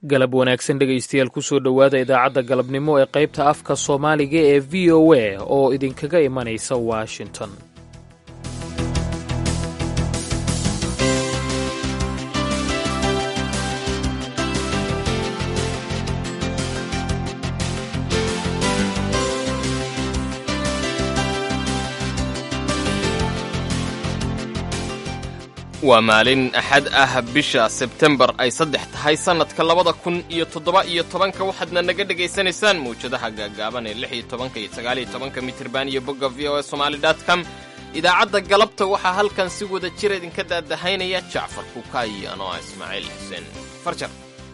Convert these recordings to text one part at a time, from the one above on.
galab wanaagsan dhegaystayaal kusoo dhowaada idaacadda galabnimo ee qaybta afka soomaaliga ee v o a oo idinkaga imanaysa washington waa maalin axad ah bisha sebtembar ay saddex tahay sannadka labada kun iyo toddoba iyo tobanka waxaadna naga dhegaysanaysaan mawjadaha gaagaaban ee lix iyo tobanka iyo sagaal iyo tobanka mitirban iyo bogga v o e somaali dot com idaacadda galabta waxaa halkan si wada jira idinka daadahaynaya jacfar kukaay anoo ah ismaaciil xuseen farjar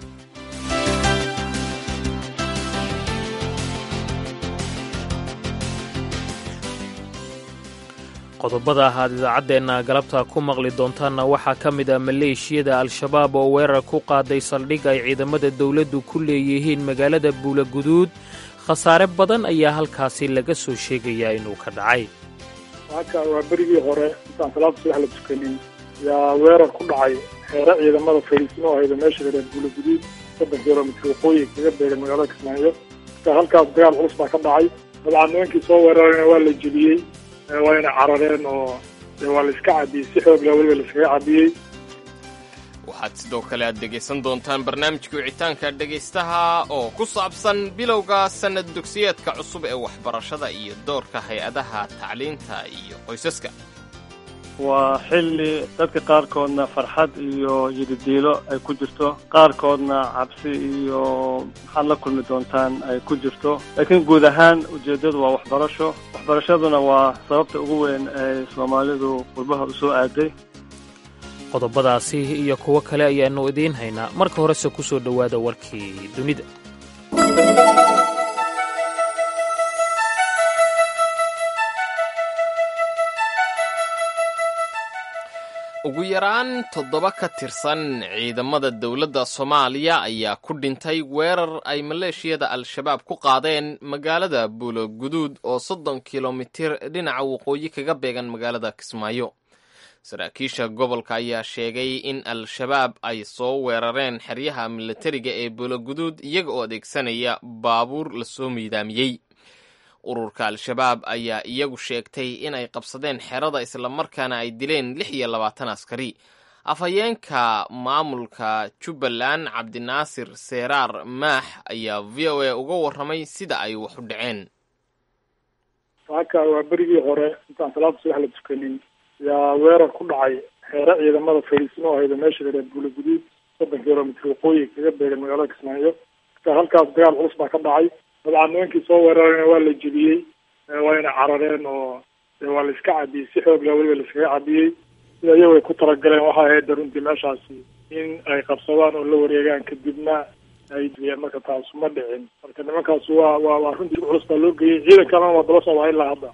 qodobada ahaad idaacaddeenna galabta ku maqli doontaanna waxaa ka mid ah maleeshiyada al-shabaab oo weerar ku qaaday saldhig ay ciidamada dowladdu ku leeyihiin magaalada buulaguduud khasaare badan ayaa halkaasi laga soo sheegayaa inuu ka dhacay haka waa berigii hore intaan salaada subax la tukanin yaa weerar ku dhacay xeere ciidamada fariisimo ahayda meesha gareer buulaguduud soddon kilomitr waqooyi kaga beegan magaalada kismaayo marka halkaas dagaal culus baa ka dhacay dabcan nimankii soo weerarayna waa la jeliyey waa inay carareen oo waa la iska cabiyey si xoog leh weliba laiskaga cabiyey waxaad sidoo kale aad dhegaysan doontaan barnaamijka wicitaanka dhegaystaha oo ku saabsan bilowga sannad dugsiyeedka cusub ee waxbarashada iyo doorka hay-adaha tacliinta iyo qoysaska waa xilli dadka qaarkoodna farxad iyo yididiilo ay ku jirto qaarkoodna cabsi iyo maxaad la kulmi doontaan ay ku jirto laakiin guud ahaan ujeeddadu waa waxbarasho waxbarashaduna waa sababta ugu weyn ay soomaalidu qurbaha u soo aaday qodobadaasi iyo kuwo kale ayaannu idiin haynaa marka horese ku soo dhowaada warkii dunida ugu yaraan toddoba ka tirsan ciidamada dowladda soomaaliya ayaa ku dhintay weerar ay maleeshiyada al-shabaab ku qaadeen magaalada buuloguduud oo soddon kilomitir dhinaca waqooyi kaga beegan magaalada kismaayo saraakiisha gobolka ayaa sheegay in al-shabaab ay soo weerareen xeryaha milatariga ee buuloguduud iyaga oo adeegsanaya baabuur lasoo miidaamiyey ururka al-shabaab ayaa iyagu sheegtay inay qabsadeen xerada islamarkaana ay dileen lix iyo labaatan askari afhayeenka maamulka jubbaland cabdinaasir seeraar maax ayaa v o a uga warramay sida ay wax u dhaceen haka waa berigii hore intaan salaada subax la tukanin yaa weerar ku dhacay xeere ciidamada fariisimo ahayda meesha gareer buulaguduud soddon kilomitr waqooyi kaga beegan magaalada kismaayo marka halkaas dagaal culus baa ka dhacay dabcan nimankii soo weerarayna waa la jeliyey waa inay carareen oo waa la iska cabiyey si xoog leh weliba laiskaga cabiyey sida iyagu ay ku talagaleen waxaa ahayd runtii meeshaasi in ay qabsadaan oo la wareegaan kadibna ay diyeen marka taasu ma dhicin marka nimankaas waa waa waa runtii culus baa loo geeyey ciidan kalena waa daba socdaa ilaa hadda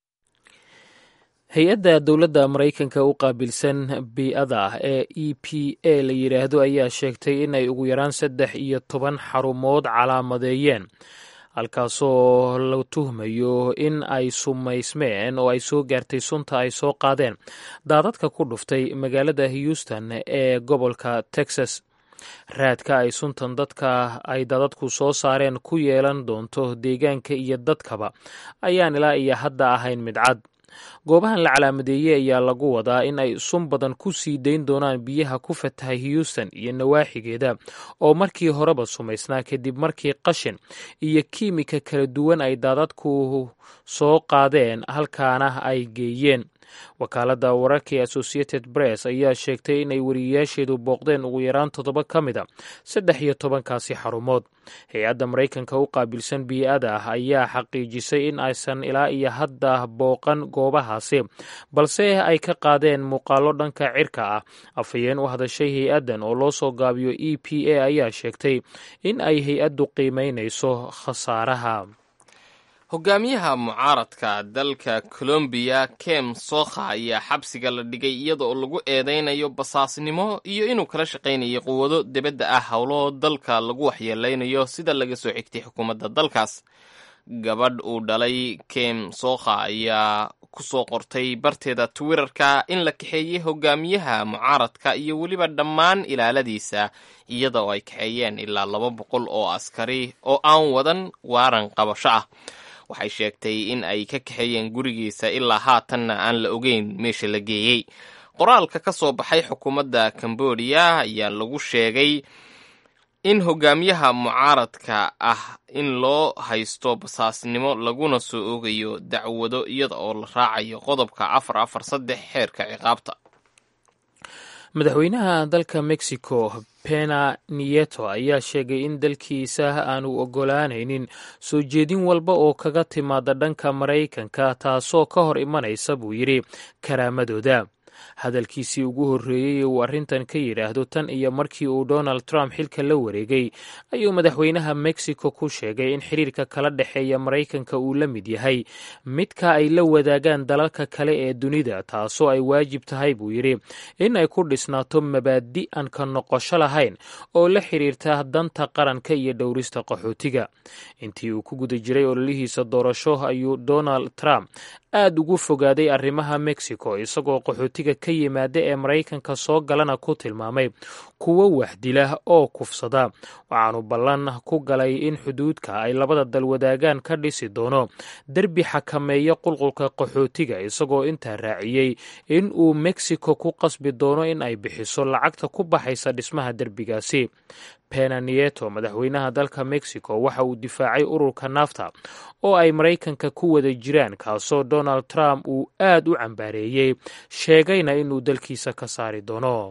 hay-adda dowladda maraykanka u qaabilsan bii-ada ee e p a la yidhaahdo ayaa sheegtay inay ugu yaraan saddex iyo toban xarumood calaamadeeyeen halkaasoo la tuhmayo in ay sumaysmeen oo ay soo gaartay sunta ay soo qaadeen daadadka ku dhuftay magaalada houston ee gobolka texas raadka ay suntan dadka ay dadadku soo saareen ku yeelan doonto deegaanka iyo dadkaba ayaan ilaa iyo hadda ahayn mid cad goobahan la calaamadeeyey ayaa lagu wadaa in ay sun badan ku sii dayn doonaan biyaha ku fatahay houston iyo nawaaxigeeda oo markii horeba sumaysnaa kadib markii qashin iyo kiimika kala duwan ay daadadku soo qaadeen halkaana ay geeyeen wakaaladda wararka ee associated press ayaa sheegtay inay wariyeyaasheedu booqdeen ugu yaraan toddoba ka mid a saddex iyo tobankaasi xarumood hay-adda maraykanka u qaabilsan bii-ada ah ayaa xaqiijisay in aysan ilaa iyo hadda booqan goobahaasi balse ay ka qaadeen muuqaalo dhanka cirka ah afhayeen u hadashay hay-addan oo loo soo gaabiyo e p a ayaa sheegtay in ay hay-addu qiimeynayso khasaaraha hogaamiyaha mucaaradka dalka colombiya kem sokha ayaa xabsiga la dhigay iyada oo lagu eedeynayo basaasnimo iyo inuu kala shaqaynayo quwado dibadda ah howlo dalka lagu waxyeeleynayo sida laga soo xigtay xukuumadda dalkaas gabadh uu dhalay kem sokha ayaa kusoo qortay barteeda twitterka in la kaxeeyey hogaamiyaha mucaaradka iyo weliba dhammaan ilaaladiisa iyada oo ay kaxeeyeen ilaa laba boqol oo askari oo aan wadan waaran qabasho ah waxay sheegtay in ay ka kaxeeyeen gurigiisa ilaa haatanna aan la ogeyn meesha la geeyey qoraalka ka soo baxay xukuumadda cambodia ayaa lagu sheegay in hogaamiyaha mucaaradka ah in loo haysto basaasnimo laguna soo oogayo dacwado iyada oo la raacayo qodobka afar afar saddex xeerka ciqaabta madaxweynaha dalka mexico pena nieto ayaa sheegay in dalkiisa aanu ogolaanaynin soo jeedin walba oo kaga timaada dhanka maraykanka taasoo ka hor imanaysa buu yidhi karaamadooda hadalkiisii ugu horreeyey uu arrintan ka yidhaahdo tan iyo markii uu donald trump xilka la wareegay ayuu madaxweynaha mexico ku sheegay in xiriirka kala dhexeeya maraykanka uu la mid yahay midka ay la wadaagaan dalalka kale ee dunida taasoo ay waajib tahay buu yidhi in ay ku dhisnaato mabaadi aan ka noqosho lahayn oo la xiriirta danta qaranka iyo dhowrista qaxootiga intii uu ku guda jiray ololihiisa doorasho ayuu donald trump aad ugu fogaaday arrimaha mexico isagoo qaxootiga ka yimaada ee maraykanka soo galana ku tilmaamay kuwo waxdila oo kufsada waxaanu ballan ku galay in xuduudka ay labada dal wadaagaan ka dhisi doono derbi xakameeya qulqulka qaxootiga isagoo intaa raaciyey in uu mexico ku qasbi doono in ay bixiso lacagta ku baxaysa dhismaha derbigaasi pena nieto madaxweynaha dalka mexico waxa uu difaacay ururka nafta oo ay maraykanka ku wada jiraan kaasoo donald trump uu aad u cambaareeyey sheegayna inuu dalkiisa ka saari doono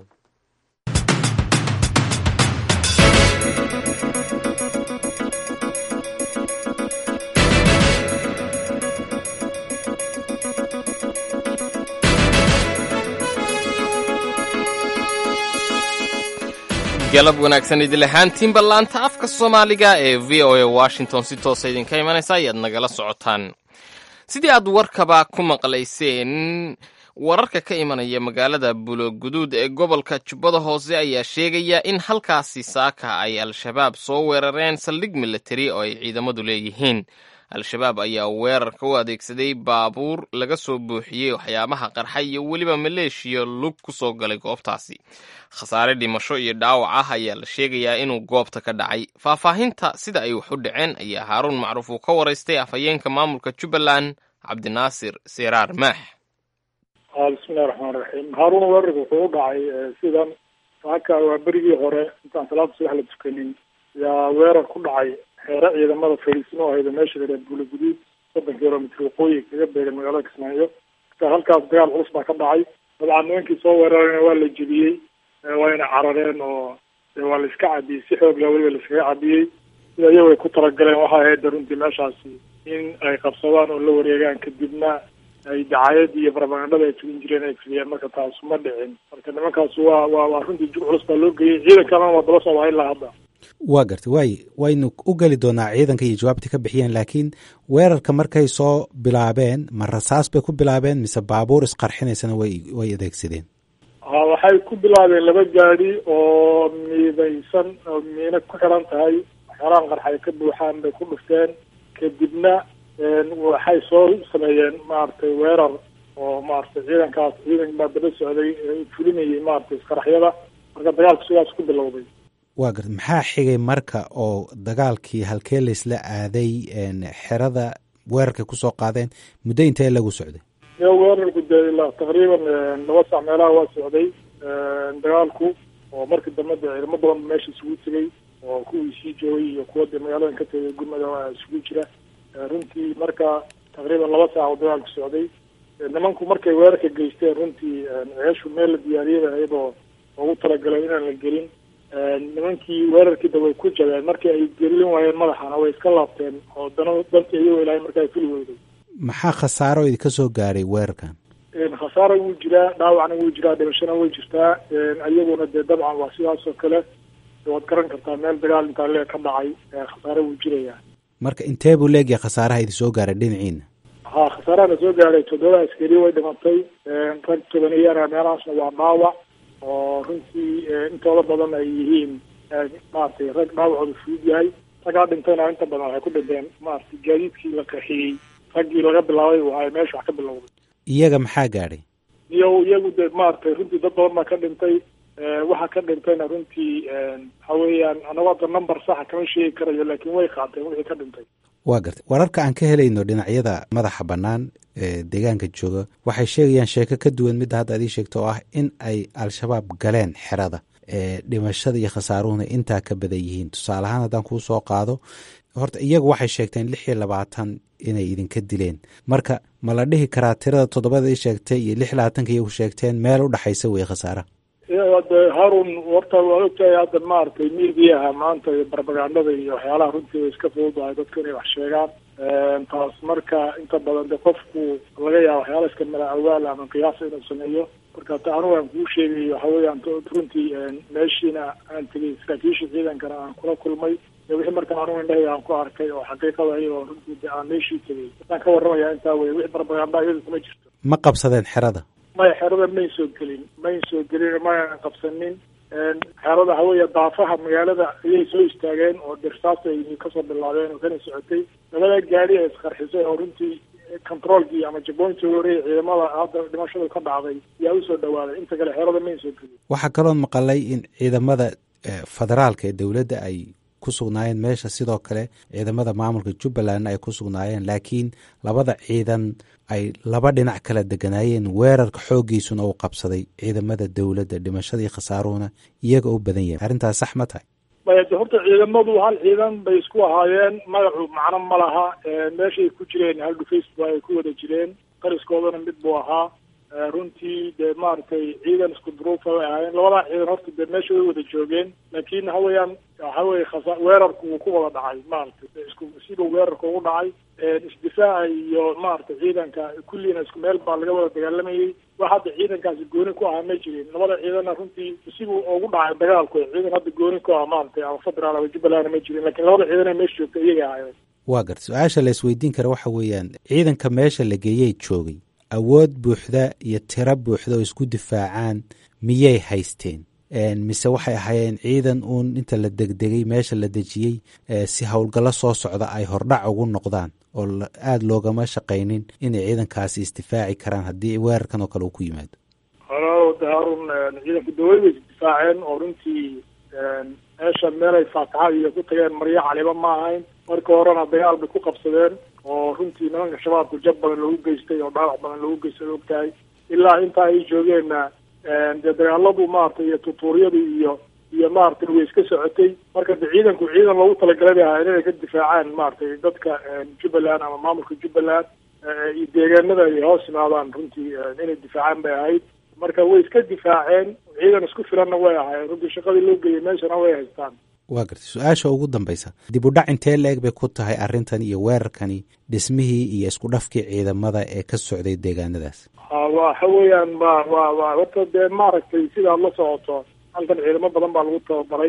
galab wanaagsan idil ahaantiinba laanta afka soomaaliga ee v o a washington si toosa idinka imanaysa ayaad nagala socotaan sidii aad warkaba ku maqlayseen wararka ka imanaya magaalada buloguduud ee gobolka jubbada hoose ayaa sheegaya in halkaasi saaka ay al-shabaab soo weerareen saldhig militari oo ay ciidamadu leeyihiin al-shabaab ayaa weerarka u adeegsaday baabuur laga soo buuxiyey waxyaabaha qarxa iyo weliba maleeshiya lug ku soo galay goobtaasi khasaare dhimasho iyo dhaawac ah ayaa la sheegayaa inuu goobta ka dhacay faahfaahinta sida ay wax u dhaceen ayaa haaruun macruuf uu ka waraystay afhayeenka maamulka jubbaland cabdinaasir siraar maax bismillahi raxmaan raxiim haaruun weerarka wuxuu u dhacay sidan saaka waa berigii hore intaan salaada subax la tukanin yaa weerar ku dhacay xeere ciidamada fariisimo ahayda meesha la yidhaha buulaguduud soddon kilomitr waqooyi kaga beegan magaalada kismaayo marka halkaas dagaal culus baa ka dhacay dabcan nimankii soo weerarayna waa la jebiyey wayna carareen oo waa la iska cadiyey si xoogla weliba la iskaga cadiyey sida iyagu ay ku talagaleen waxay ahayd runtii meeshaasi in ay qabsadaan oo la wareegaan kadibna ay dacayad iyo barabagandhada ay tugin jireen ay fuliyeen marka taasu ma dhicin marka nimankaas waa waa waa runtii jug culus baa loo geeyey ciidan kalena waa daba socdaa ilaa hadda waa gartay waay waynu u geli doonaa ciidanka iyo jawaabtii ka bixiyeen laakiin weerarka markay soo bilaabeen ma rasaas bay ku bilaabeen mise baabuur isqarxinaysana way way adeegsadeen ha waxay ku bilaabeen laba gaadi oo miidaysan oo miina ku xiran tahay waxyaalahan qarxay ka buuxaan bay ku dhufteen kadibna waxay soo sameeyeen maaragtay weerar oo maaragtay ciidankaas ciidan baa daba socday fulinayay maaragtay isqaraxyada marka dagaalku sidaas ku bilowday waa garta maxaa xigay marka oo dagaalkii halkee laysla aaday xerada weerarkay kusoo qaadeen muddo intee lagu socday yo weerarku dee ilaa taqriiban laba sac meelaha waa socday dagaalku oo markii dambe dee ciidamo badan meesha isugu tegay oo kuwii sii joogay iyo kuwa dee magaaladan ka tegay gurmada waa isugu jira runtii marka taqriiban laba saac oo dagaalku socday nimanku markay weerarka geysteen runtii ceeshu meel la diyaariyada ahayd oo ugu talagalay inaan la gelin nimankii weerarkiida way ku jabeen markii ay gelin waayeen madaxana way iska laabteen oo dana dantii iyagoo ilaahay marka ay fuli weyday maxaa khasaaro idinka soo gaaray weerarkan khasaara wuu jiraa dhaawacna wuu jiraa dhimashana way jirtaa iyaguna dee dabcan waa sidaas oo kale waad garan kartaa meel dagaal intaa lee ka dhacay khasaare wuu jirayaa marka intee buu leegyahay khasaaraha idin soo gaaray dhinaciina ha khasaarahana soo gaaray toddoba askari way dhimatay rag tobaniyana meelahaasna waa dhaawac oo runtii intooda badan ay yihiin maaragtay rag dhaawacooda fudud yahay ragaa dhintayna inta badan waxay ku dhinteen maaragtay gaadiidkii la qaxiyey raggii laga bilaabay waay meesha wax ka bilowday iyaga maxaa gaadhay iyo iyagu de maaragtay runtii dad badan baa ka dhintay waxa ka dhintayna runtii waxa weeyaan anagu hadda number saxa kama sheegi karayo laakiin way qaateen wixii ka dhintay waa gartay wararka aan ka helayno dhinacyada madaxa bannaan ee deegaanka jooga waxay sheegayaan sheeko ka duwan midda hadda adii sheegto oo ah in ay al-shabaab galeen xerada ee dhimashada iyo khasaaruhuna intaa ka badan yihiin tusaale ahaan haddaan kuu soo qaado horta iyagu waxay sheegteen lix iyo labaatan inay idinka dileen marka ma la dhihi karaa tirada toddobada i sheegtay iyo lix labaatanka iyagu sheegteen meel u dhexaysa wey khasaaraha de harun horta waa ogtahay hadda maaragtay midiyaha maanta iyo barbagandada iyo waxyaalaha runtii way iska fududahay dadku inay wax sheegaan taas marka inta badan de qofku laga yaaba waxyaala iska mala awaal ama qiyaasa inuu sameeyo marka ta anigu aan kuu sheegay waxa weeyaan runtii meeshiina aan tegay saraakiisha ciidankana aan kula kulmay iyo wixii marka anigu indhahayga aan ku arkay oo xaqiiqada iyadoo runtii de aan meeshii tegay waxaan ka warramaya intaa wey wixii barbaganda iyadu kuma jirto ma qabsadeen xerada maya xerada mayn soo gelin mayn soo gelin maynan qabsanin xerada haweeye daafaha magaalada ayay soo istaageen oo dhirsaas ay kasoo bilaabeen oo kana socotay labada gaari ay isqarxisay oo runtii controolkii ama jabooyntii horeey ciidamada hadda dhimashadu ka dhacday yaa usoo dhawaaday inta kale xerada mayn soo gelin waxaa kaloon maqalay in ciidamada federaalka ee dowladda ay ku sugnaayeen meesha sidoo kale ciidamada maamulka jubbalandna ay ku sugnaayeen laakiin labada ciidan ay laba dhinac kala deganaayeen weerarka xooggiisuna uu qabsaday ciidamada dowladda dhimashadii khasaaruhuna iyaga u badan yahay arrintaas sax ma tahay maya de horta ciidamadu hal ciidan bay isku ahaayeen magacu macno ma laha meeshay ku jireen hal dhufays ba ay ku wada jireen qariskoodana mid buu ahaa runtii dee maaragtay ciidan isku duruufa way ahaayeen labadaa ciidan horta dee meesha way wada joogeen laakiin waxa weeyaan waxa weye khasa weerarku wuu ku wada dhacay maaragtay isku siduu weerarka ugu dhacay isdifaaca iyo maaragtay ciidanka kulliina isku meel baa laga wada dagaalamayay wax hadda ciidankaasi gooni ku ahaa ma jirin labada ciidanna runtii siduu ugu dhacay dagaalku ciidan hadda gooni ku ah maaragtay ama federaal ama jubbalandna ma jirin lakiin labada ciidan ee meesha joogta iyaga ahaayeen waa garta su-aasha la isweydiin kara waxa weeyaan ciidanka meesha la geeyey joogay awood buuxda iyo tiro buuxda oo isku difaacaan miyay haysteen mise waxay ahaayeen ciidan uun inta la degdegay meesha la dejiyey si howlgallo soo socda ay hordhac ugu noqdaan oo aada loogama shaqaynin inay ciidankaasi isdifaaci karaan haddii weerarkan oo kale uu ku yimaado de harun ciidanku dawlad way isdifaaceen oo runtii meesha meelay faataxa iyo ku tageen maryo caliba ma ahayn marka horena dagaal bay ku qabsadeen oo runtii nimanka shabaabku jab badan lagu geystay oo dhaawac badan lagu geystay og tahay ilaa intaa ay joogeenna dee dagaaladu maaragtay iyo tutuuryadu iyo iyo maaragtay way iska socotay marka de ciidanku ciidan loogu talagalay bay ahaayeen inay ka difaacaan maaragtay dadka jubbaland ama maamulka jubbaland iyo deegaanada ay hoos yimaadaan runtii inay difaacaan bay ahayd marka way iska difaaceen ciidan isku filanna way ahaayeen runtii shaqadii loo geeyay meeshana way haystaan waa gartay su-aasha ugu dambaysa dib u dhac intee la-eg bay ku tahay arrintan iyo weerarkani dhismihii iyo isku dhafkii ciidamada ee ka socday deegaanadaas waxa weeyaan wa wa wa horta dee maaragtay sidaad la socoto halkan ciidamo badan baa lagu tababaray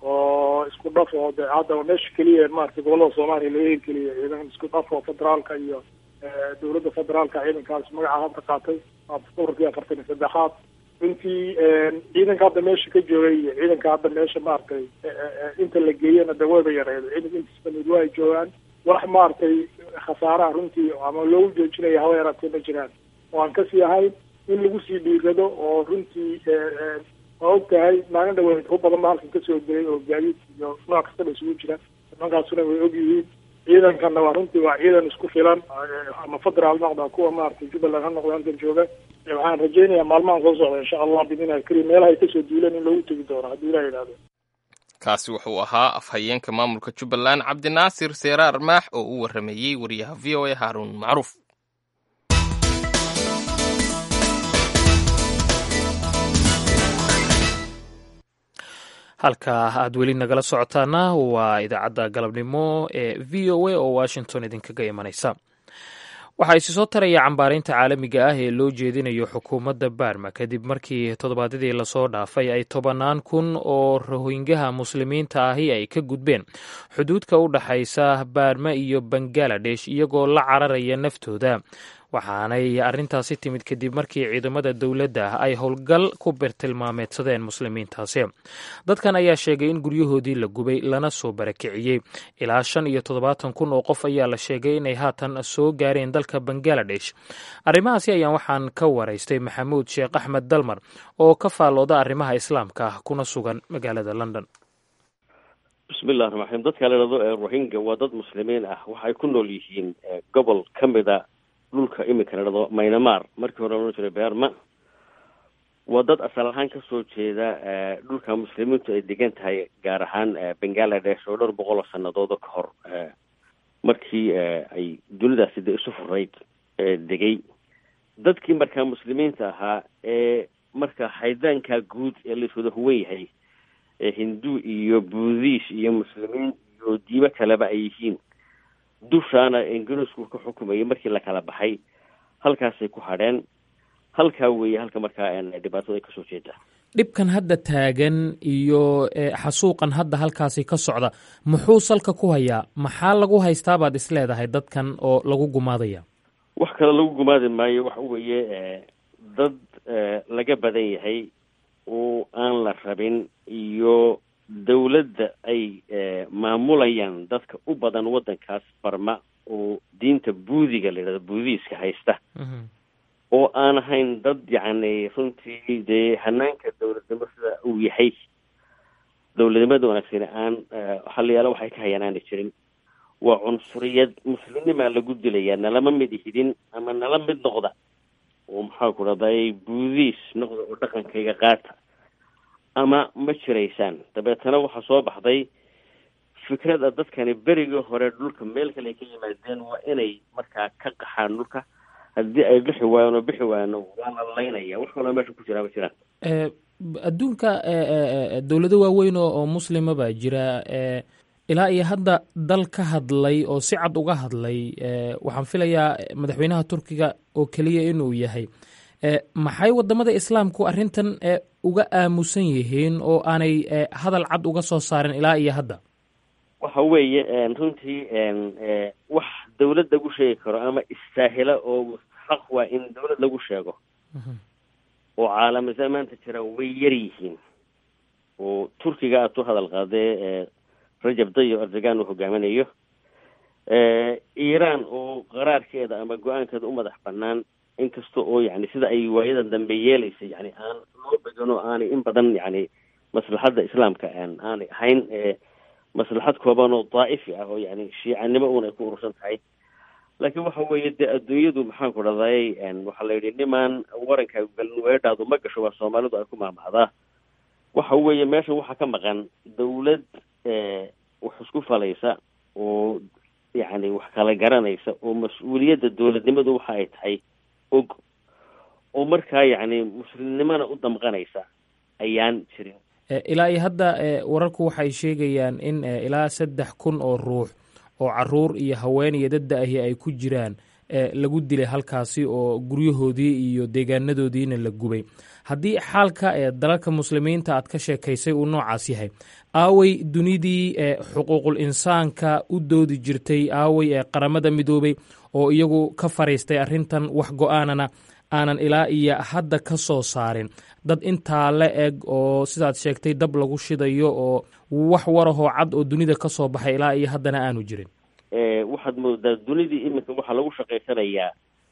oo isku dhaf oo de hadda meesha keliya maaragtay gobolada soomaaliya laga heli keliya ciidan isku dhaf oo federaalka iyo dowladda federaalka ciidankaas magaca hadda qaatay ururkii afartan iyo saddexaad runtii ciidanka hadda meesha ka joogay iyo ciidanka hadda meesha maaragtay inta la geeyana de wayba yareed ciidanka intiis bamid waa ay joogaan wax maaragtay khasaaraha runtii ama loogu joojinaya hawa yaraatee ma jiraan oo aan kasii ahayn in lagu sii dhiirado oo runtii waa og tahay maalin dhaweyd ku badan ba halkan kasoo diray oo gaadiid iyo nooc kastaba isugu jira nimankaasuna way og yihiin ciidankana waa runtii waa ciidan isku filan ama federaal noqda kuwa maaragtay jubbaland ha noqda halkan jooga waxaan rajaynayaa maalmahan soo socda insha allah bidnillahi karim meelahay kasoo duuleen in loogu tegi doono haddii ilah yidhahdo kaasi wuxuu ahaa afhayeenka maamulka jubbaland cabdinaasir seeraar maax oo u waramayey wariyaha v o a haaruun macruuf halka aad weli nagala socotaana waa idaacadda galabnimo ee v o a oo washington idinkaga imanaysa waxaa isi soo taraya cambaaraynta caalamiga ah ee loo jeedinayo xukuumadda baarma kadib markii toddobaadyadii lasoo dhaafay ay tobannaan kun oo rohingaha muslimiinta ahi ay ka gudbeen xuduudka u dhaxaysa baarma iyo bangaladesh iyagoo la cararaya naftooda waxaanay arrintaasi timid kadib markii ciidamada dowladda ay howlgal ku birtilmaameedsadeen muslimiintaasi dadkan ayaa sheegay in guryahoodii la gubay lana soo barakiciyey ilaa shan iyo toddobaatan kun oo qof ayaa la sheegay inay haatan soo gaareen dalka bangaladesh arrimahaasi ayaan waxaan ka waraystay maxamuud sheekh axmed dalmar oo ka faallooda arrimaha islaamka ah kuna sugan magaalada london bismillahi raxmaan raxiim dadka la idhahdo ee rohingya waa dad muslimiin ah waxay ku nool yihiin gobol ka mida dhulka iminka la idhahdo maynamar markii hore loodhan jiray beerma waa dad asal ahaan kasoo jeeda dhulka muslimiintu ay degan tahay gaar ahaan bangaladesh oo dhowr boqol oo sanadoodo ka hor markii ay dunidaasi de isu furayd degay dadkii markaa muslimiinta ahaa ee marka haydaanka guud ee laiswada huwan yahay hindu iyo buudhiis iyo muslimiin iyo diimo kaleba ay yihiin dushaana ingiriisku ka xukumayay markii la kala baxay halkaasay ku hadheen halkaa weeye halka markaa dhibaatada ay kasoo jeeda dhibkan hadda taagan iyo xasuuqan hadda halkaasi ka socda muxuu salka ku hayaa maxaa lagu haystaa baad is leedahay dadkan oo lagu gumaadaya wax kale lagu gumaadi maayo waxa weeye dad laga badan yahay oo aan la rabin iyo dawladda ay maamulayaan dadka u badan waddankaas barma oo diinta buudiga la yidhahdo buudiiska haysta oo aan ahayn dad yacni runtii dee hanaanka dawladnimo sida uu yahay dawladnimada wanaagsani aan halayaalo waxay ka hayaan aanay jirin waa cunsuriyad muslimnimaa lagu dilayaa nalama mid ihidin ama nala mid noqda oo maxaa ku dhahday buudiis noqda oo dhaqankayga qaata ama ma jiraysaan dabeetana waxaa soo baxday fikrada dadkani berigii hore dhulka meel kale ay ka yimaadeen waa inay markaa ka qaxaan dhulka haddii ay bixi waayaan oo bixi waayaan waa la laynaya wax kaloo meesha ku jiraa ma jiraan adduunka dowlado waaweyn oo muslima baa jira ilaa iyo hadda dal ka hadlay oo si cad uga hadlay waxaan filayaa madaxweynaha turkiga oo keliya inuu yahay maxay wadamada islaamku arrintan uga aamusan yihiin oo aanay hadal cad uga soo saarin ilaa iyo hadda waxa weeye runtii wax dawlad lagu sheegi karo ama istaahila oo mustaxaq waa in dawlad lagu sheego oo caalamisa maanta jira way yar yihiin oo turkiga aad u hadal qaadee rajab dayo erdogan uu hogaaminayo iiraan oo qaraarkeeda ama go-aankeeda u madax banaan inkasta oo yani sida ay waayadan dambe yeelaysay yani aan loo began oo aanay in badan yani maslaxadda islaamka aanay ahayn maslaxad kooban oo daa'ifi ah oo yani shiicanimo uun ay ku urursan tahay laakiin waxa weeye dee adduunyadu maxaan ku dhahday waxaa la yidhi nimaan waranka galin weedhaadu ma gasho waa soomaalidu ay ku maamacdaa waxa weeye meesha waxaa ka maqan dawlad wax isku falaysa oo yacni wax kala garanaysa oo mas-uuliyadda dowladnimadu waxa ay tahay og oo markaa yacni muslimnimona u damqanaysa ayaan jirin ilaa iyo hadda wararku waxay sheegayaan in ilaa saddex kun oo ruux oo caruur iyo haween iyo dadda ahi ay ku jiraan lagu dilay halkaasi oo guryahoodii iyo deegaanadoodiina la gubay haddii xaalka ee dalalka muslimiinta aad ka sheekaysay uu noocaas yahay aaway dunidii xuquuqul insaanka u doodi jirtay aaway ee qaramada midoobay oo iyagu ka fariistay arrintan wax go-aanana aanan ilaa iyo hadda ka soo saarin dad intaa la eg oo sidaad sheegtay dab lagu shidayo oo wax warahoo cad oo dunida ka soo baxay ilaa iyo haddana aanu jirin waxaad moodaa dunidii iminka waxaa lagu shaqaysanayaa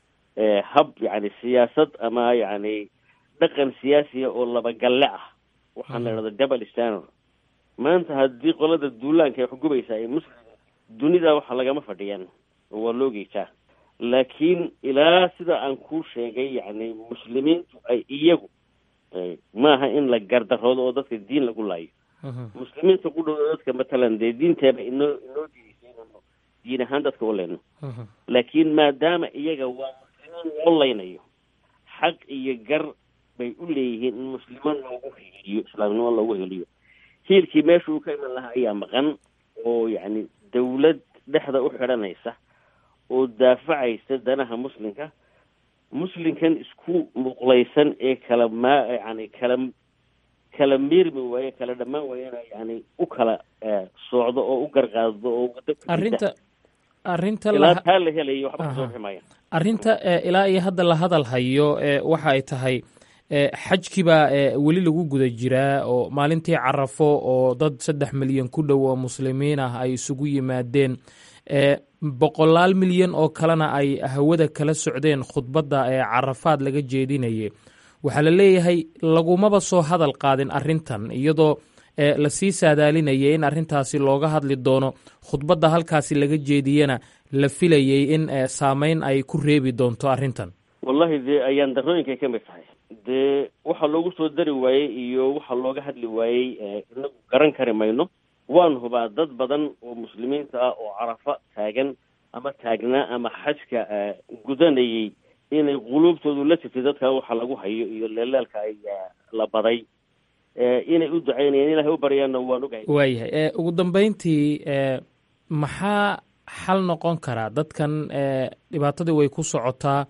hab yani siyaasad ama yani dhaqan siyaasiya oo labagalle ah waxaan la idhahda double standard maanta haddii qolada duulaanka ay xugubaysa ay muslim dunida waxa lagama fadhiyaan oo waa loo geejaa laakiin ilaa sida aan kuu sheegay yani muslimiintu ay iyagu maaha in la gardaroodo oo dadka diin lagu laayo muslimiinta ku dhow dadka matalan dee diinteeba inoo inoo diidaysay inuu diin ahaan dadka u leyno laakiin maadaama iyaga waa muslimiin loo leynayo xaq iyo gar bay u leeyihiin in muslimo loogu heliyo islaamnimo loogu heliyo hiilkii meesha uu ka iman lahaa ayaa maqan oo yacni dawlad dhexda u xidhanaysa oo daafacaysa danaha muslimka muslimkan isku muqlaysan ee kala maa yani kala kala miirmi waaye kala dhammaan waayena yani u kala socdo oo u garqaado oo arrinta arrinta ilaa la taa la helayo waxba kasoo bixi maayaan arrinta ee, ilaa iyo hadda la hadal hayo ee, waxa ay tahay ee, xajkibaa ee, weli lagu guda jiraa oo maalintii carafo oo dad saddex milyan ku dhow oo muslimiin ah ay isugu yimaadeen ee, boqolaal milyan oo kalena ay hawada kala socdeen khudbadda ee carafaad laga jeedinayay waxaa la leeyahay lagumaba soo hadal qaadin arrintan iyadoo ee, lasii saadaalinayay in arrintaasi looga hadli doono khudbadda halkaasi laga jeediyena la filayay in ee, saameyn ay ku reebi doonto arrintan wallahi dee ayaan darooyinkay ka mid tahay dee waxa loogu soo dari waayey iyo waxa looga hadli waayey eh, inagu garan kari mayno waan hubaa dad badan oo muslimiinta ah oo carafa taagan ama taagnaa ama xajka eh, gudanayay inay quluubtoodu la jirtay dadka waxa lagu hayo iyo leelaalka ay eh, la baday eh, inay u ducaynayaan ilahay u baryaanna waan ogahay waayahay ee, ugu dambeyntii ee, maxaa xal noqon karaa dadkan ee, dhibaatadii way ku socotaa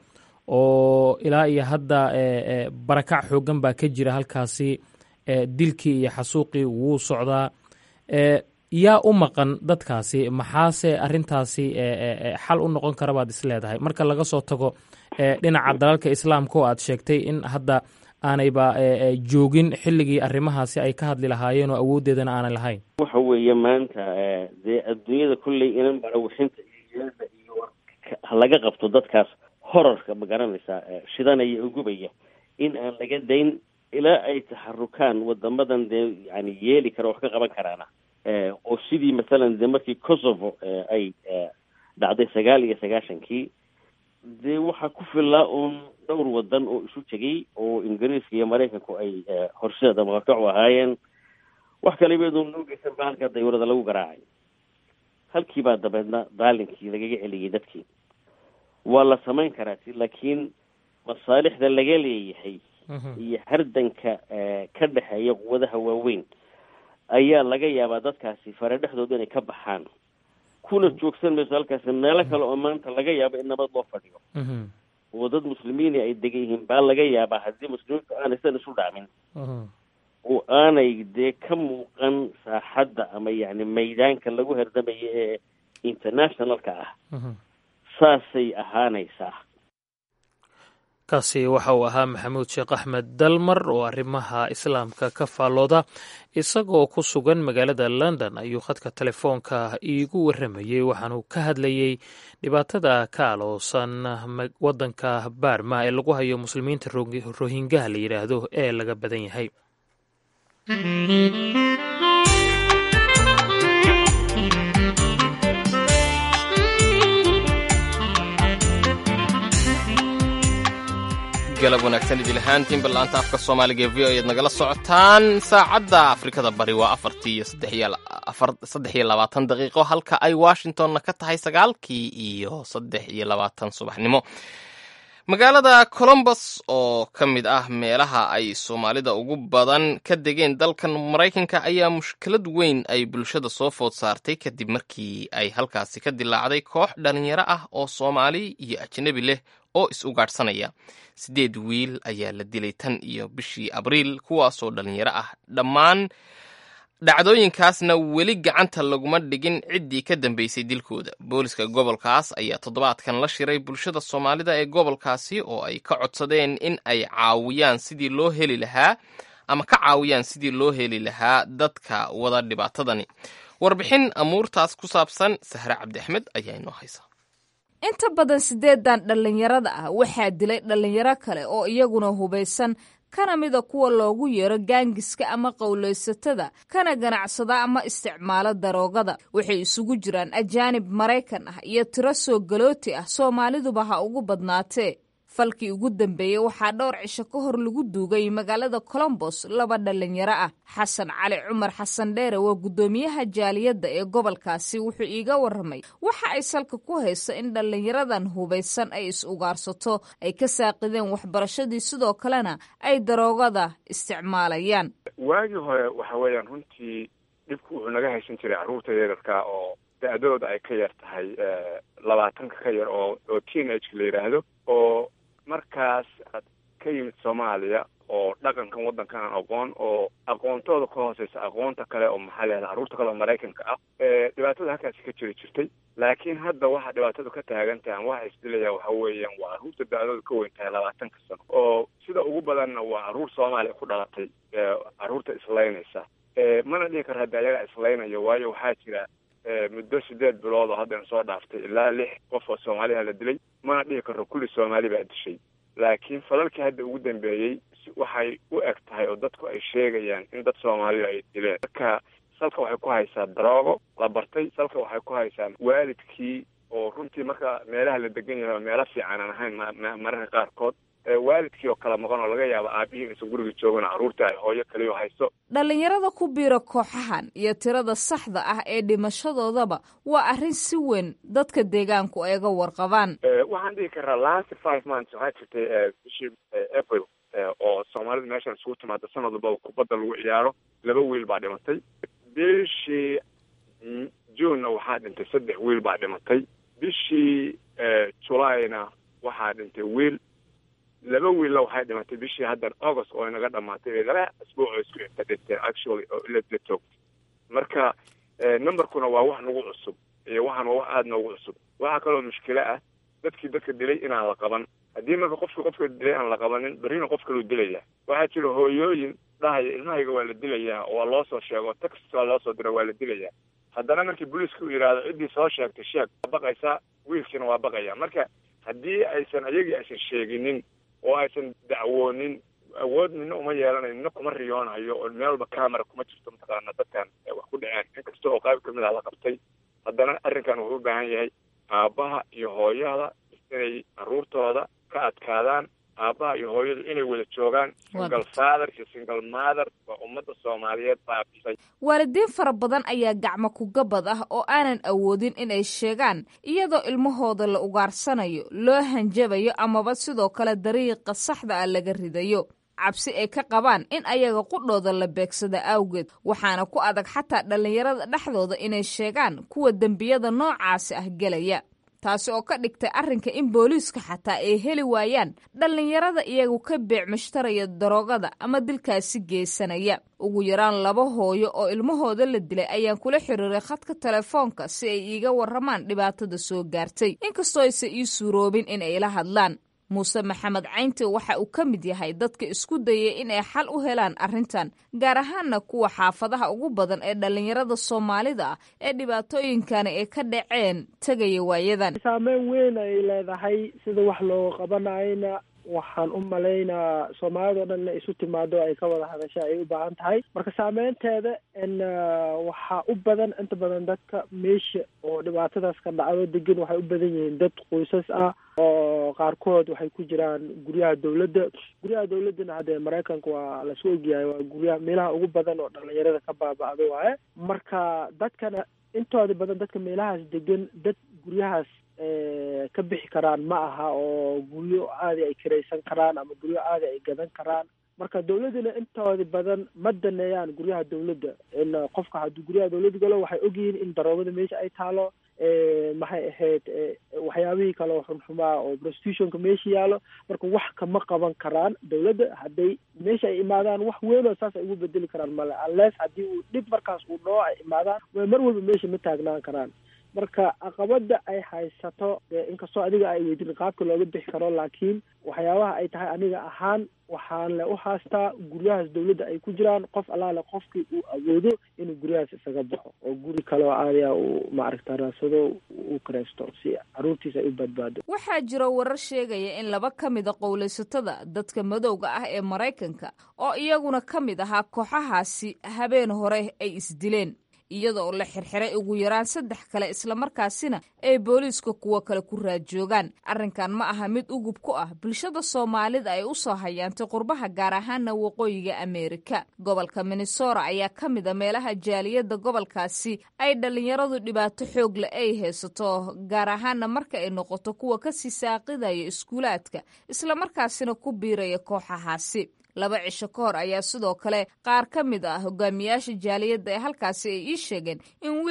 oo ilaa iyo hadda ee, ee, barakac xoogan baa ka jira halkaasi ee, dilkii iyo xasuuqii wuu socdaa ee, yaa u maqan dadkaasi maxaase arrintaasi ee, ee, ee, xal u noqon kara baad is leedahay marka laga soo tago ee, dhinaca dalalka islaamka oo aad sheegtay in hadda aanayba ee, ee, joogin xilligii arrimahaasi ay ka hadli lahaayeen oo awooddeedana aanay lahayn waxa weeye maanta eh, dee adduunyada kolley inan barawixinta iyo yeelda iyo warka ha laga qabto dadkaas horarka ma garanaysaa eh, shidanaya oo gubaya in aan laga dayn ilaa ay taxarukaan wadamadan dee yani yeeli kara wax ka qaban karaana eh, oo sidii mathalan dee markii kosovo eh, ay eh, dhacday sagaal iyo sagaashankii dee waxaa ku filaa uun dhowr wadan oo isu tegay oo ingiriiska iyo maraykanku ay eh, horseed ama horkac u ahaayeen wax kale iyadoo noo geysan ba halkaa daywarada lagu garaacay halkii baa dabeedna daalinkii lagaga celiyey dadkii waa la samayn karaa si laakiin masaalixda laga leeyahay iyo hardanka eh, ka dhexeeya quwadaha waaweyn ayaa laga yaabaa dadkaasi fare dhexdooda inay ka baxaan kuna joogsan mayso halkaasi meelo kale oo maanta laga yaabo in nabad loo fadhiyo oo dad muslimiini ay degan yihiin baa laga yaabaa haddii muslimiintu aanay san isu dhaamin oo aanay dee ka muuqan saaxadda ama yacni maydaanka lagu herdamayo ee internationalka ah saasay ahaanaysaa kaasi waxa uu ahaa maxamuud sheekh axmed dalmar oo arrimaha islaamka ka faallooda isagoo ku sugan magaalada london ayuu khadka telefoonka iigu warramayey waxaanuu ka hadlayey dhibaatada ka aloosan waddanka baarma ee lagu hayo muslimiinta rohingaha la yidhaahdo ee laga badan yahay galab wanaagsan idil ahaantiin ballaanta afka soomaaliga ee v o ayaad nagala socotaan saacadda afrikada bari waa afartii iyo saddex iyo labaatan daqiiqo halka ay washingtonna ka tahay sagaalkii iyo saddex iyo labaatan subaxnimo magaalada colombos oo ka mid ah meelaha ay soomaalida ugu badan ka degeen dalkan maraykanka ayaa mushkilad weyn ay bulshada soo food saartay kadib markii ay halkaasi ka dilaacday koox dhalinyaro ah oo soomaali iyo ajnabi leh oo is-ugaadhsanaya siddeed wiil ayaa la dilay tan iyo bishii abriil kuwaasoo dhalinyaro ah dhammaan dhacdooyinkaasna weli gacanta laguma dhigin ciddii ka dambeysay dilkooda booliska gobolkaas ayaa toddobaadkan la shiray bulshada soomaalida ee gobolkaasi oo ay ka codsadeen in ay caawiyaan sidii loo heli lahaa ama ka caawiyaan sidii loo heli lahaa dadka wada dhibaatadani warbixin amuurtaas ku saabsan sahre cabdi axmed ayaa inoo haysa inta badan siddeedan dhallinyarada ah waxaa dilay dhallinyaro kale oo iyaguna hubaysan kana mida kuwa loogu yeero gaangiska ama qowlaysatada kana ganacsada ama isticmaalo daroogada waxay isugu jiraan ajaanib maraykan ah iyo tiro soo galooti ah soomaaliduba ha ugu badnaatee falkii ugu dambeeyey waxaa dhowr cisho ka hor lagu duugay magaalada colombos laba dhallinyaro ah xasan cali cumar xasan dheere waa guddoomiyaha jaaliyadda ee gobolkaasi wuxuu iiga warramay waxa ay salka ku hayso in dhallinyaradan hubaysan ay is-ugaarsato ay ka saaqideen waxbarashadii sidoo kalena ay daroogada isticmaalayaan waagii hore waxa weeyaan runtii dhibku wuxuu naga haysan jiray carruurta yararka oo da-dooda ay ka yar tahay labaatanka ka yar oo oo teen ageka la yidhaahdo oo markaas aad ka yimid soomaaliya oo dhaqankan waddankan aan aqoon oo aqoontooda ka hooseysa aqoonta kale oo maxaa leedahay carruurta kale oo maraykanka ah dhibaatada halkaasi ka jiri jirtay laakiin hadda waxa dhibaatadu ka taagan tahay waxa isdilaya waxa weeyaan waa carruurta da-dooda ka weyn tahay labaatanka sano oo sida ugu badanna waa carruur soomaaliya ku dhalatay carruurta islaynaysa mana dhihi karo hadda ayagaa islaynayo waayo waxaa jira muddo sideed bilood oo haddana soo dhaaftay ilaa lix qof oo soomaaliha la dilay mana dhihi karo kulli soomaali baa dishay laakiin falalkii hadda ugu dambeeyey waxay u eg tahay oo dadku ay sheegayaan in dad soomaaliya ay dileen marka salka waxay ku haysaa daroogo la bartay salka waxay ku haysaa waalidkii oo runtii marka meelaha la degan yahay oo meelo fiican aan ahayn mararka qaarkood waalidkii oo kala maqan oo laga yaabo aabihii inaysan guriga joogin carruurta ay hooyo kaliyo hayso dhallinyarada ku biira kooxahan iyo tirada saxda ah ee dhimashadoodaba waa arrin si weyn dadka deegaanku ay ga warqabaan waxaan dhihi karaa last five months waxaa jirtay bishii april oo soomaalida meeshan isugu timaada sanad walbaba kubadda lagu ciyaaro laba wiil baa dhimatay bishii junena waxaa dhintay saddex wiil baa dhimatay bishii julayna waxaa dhintay wiil laba wiilla waxay dhimatay bishii haddan august oo inaga dhamaatay bay laba asbuuc oo isku inta dhinteen actually oo ila la toogtay marka numberkuna waa wax nagu cusub iyo waxaan waa wax aada noogu cusub waxaa kaloo mushkilo ah dadkii dadka dilay inaan la qaban haddii marka qofka qofka dilay aan la qabanin berrina qof kaluu dilaya waxaa jira hooyooyin dhahaya ilmahayga waa la dilayaa oo waa loo soo sheego text waa loo soo dira waa la dilayaa haddana markii booliiska u yidhaahdo ciddii soo sheegtay sheeg waa baqaysaa wiilkiina waa baqaya marka haddii aysan ayagii aysan sheeginin oo aysan dacwoonin awood nina uma yeelanayo nina kuma riyoonayo oo meel walba camera kuma jirto mataqaana dadkan wax ku dhaceen inkasta oo qayb kamid ah la qabtay haddana arrinkan wuxuu u baahan yahay aabbaha iyo hooyada inay carruurtooda ka adkaadaan aabbaha iyo hooyadu inay wada joogaan single father iyo single mother waa ummadda soomaaliyeed baabisay waalidiin fara badan ayaa gacmo kugabad ah oo aanan awoodin inay sheegaan iyadoo ilmahooda la ugaarsanayo loo hanjabayo amaba sidoo kale dariiqa saxda ah laga ridayo cabsi ay ka qabaan in ayaga qudhooda la beegsada awgeed waxaana ku adag xataa dhallinyarada dhexdooda inay sheegaan kuwa dembiyada noocaasi ah gelaya taasi oo ka dhigtay arrinka in booliiska xataa ay heli waayaan dhallinyarada iyagu ka beec mushtaraya daroogada ama dilkaasi geysanaya ugu yaraan laba hooyo oo ilmahooda la dilay ayaan kula xiriiray khadka telefoonka si ay iiga warramaan dhibaatada soo gaartay inkastoo aysan ii suuroobin in ay la hadlaan muuse maxamed caynti waxa uu ka mid yahay dadka isku dayay inay xal u helaan arrintan gaar ahaanna kuwa xaafadaha ugu badan ee dhallinyarada soomaalida ah ee dhibaatooyinkani ay ka dhaceen tegaya waayadan saameyn weyn ay leedahay sida wax loo qabanayna waxaan u malaynaa soomaalida o dhan inay isu timaado ay ka wada hadasha ay u baahan tahay marka saameynteeda n waxaa u badan inta badan dadka meesha oo dhibaatadaas ka dhacdo degan waxay u badan yihiin dad qoysas ah oo qaarkood waxay ku jiraan guryaha dawladda guryaha dawladdana haddee maraykanka waa lasu ogyahay waa guryaha meelaha ugu badan oo dhalinyarada ka baaba'da waaye marka dadkana intooda badan dadka meelahaas degan dad guryahaas ka bixi karaan ma aha oo guryo aadi ay kiraysan karaan ama guryo aadi ay gadan karaan marka dawladdana intooda badan ma daneeyaan guryaha dawladda in qofka hadduu guryaha dawladda galo waxay ogyihiin in daroogada meesha ay taalo maxay ahayd waxyaabihii kale oo xunxumaa oo prostitutionka meesha yaalo marka wax kama qaban karaan dawladda hadday meesha ay imaadaan wax weyn oo saas ay ugu bedeli karaan male unless haddii uu dhib markaas uu dhoo ay imaadaan way mar walba meesha ma taagnaan karaan marka caqabada ay haysato inkastoo adiga ay weydin qaabka looga bixi karo laakiin waxyaabaha ay tahay aniga ahaan waxaan le u haastaa guryahaas dawladda ay ku jiraan qof allaale qofkii uu awoodo inuu guryahaas isaga baxo oo guri kaleoo aadiya uu maaragta raadsado uu karaysto si caruurtiisa ay u badbaado waxaa jiro warar sheegaya in laba ka mida qowlaysatada dadka madowga ah ee maraykanka oo iyaguna ka mid ahaa kooxahaasi habeen hore ay isdileen iyada oo la xirxiray ugu yaraan saddex kale islamarkaasina ay booliiska kuwo kale ku raadjoogaan arrinkan ma aha mid ugub ku ah bulshada soomaalida ay u soo hayaantay qurbaha gaar ahaana waqooyiga ameerika gobolka minnesora ayaa ka mid a meelaha jaaliyadda gobolkaasi ay dhallinyaradu dhibaato xoog le ay haysato gaar ahaana marka ay noqoto kuwa kasii saaqidaya iskuulaadka islamarkaasina ku biiraya kooxahaasi laba cisho ka hor ayaa sidoo kale qaar ka mid ah hogaamiyaasha jaaliyadda ee halkaasi ay ii sheegeen in wiil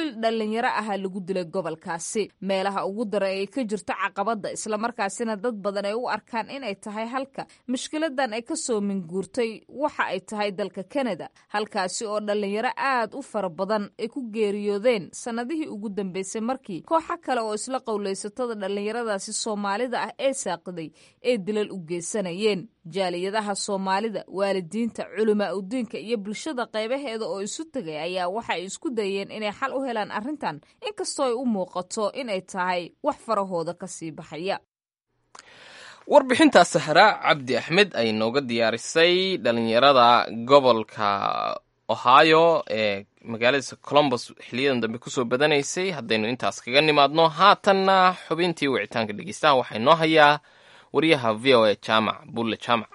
wiil dhallinyaro ahaa lagu dilay gobolkaasi meelaha ugu dara ay ka jirto caqabadda islamarkaasina dad badan ay u arkaan inay tahay halka mushkiladan ay kasoo minguurtay waxa ay tahay dalka kanada halkaasi oo dhallinyaro aad u fara badan ay ku geeriyoodeen sannadihii ugu dambeysay markii kooxo kale oo isla qowlaysatada dhallinyaradaasi soomaalida ah ee saaqiday ee dilal u geysanayeen jaaliyadaha soomaalida waalidiinta culamaa udiinka iyo bulshada qaybaheeda oo isu tegay ayaa waxay isku dayeen inay xal u helaan arrintan inkastoo ay u muuqato inay tahay wax farahooda ka sii baxaya warbixintaa sahra cabdi axmed ay nooga diyaarisay dhalinyarada gobolka ohio ee magaaladiisa colombos xiliyadan dambe kusoo badanaysay haddaynu intaas kaga nimaadno haatanna xubintii wicitaanka dhegeystaha waxaa inoo hayaa wariyaha v o a jaamac bulle jaamac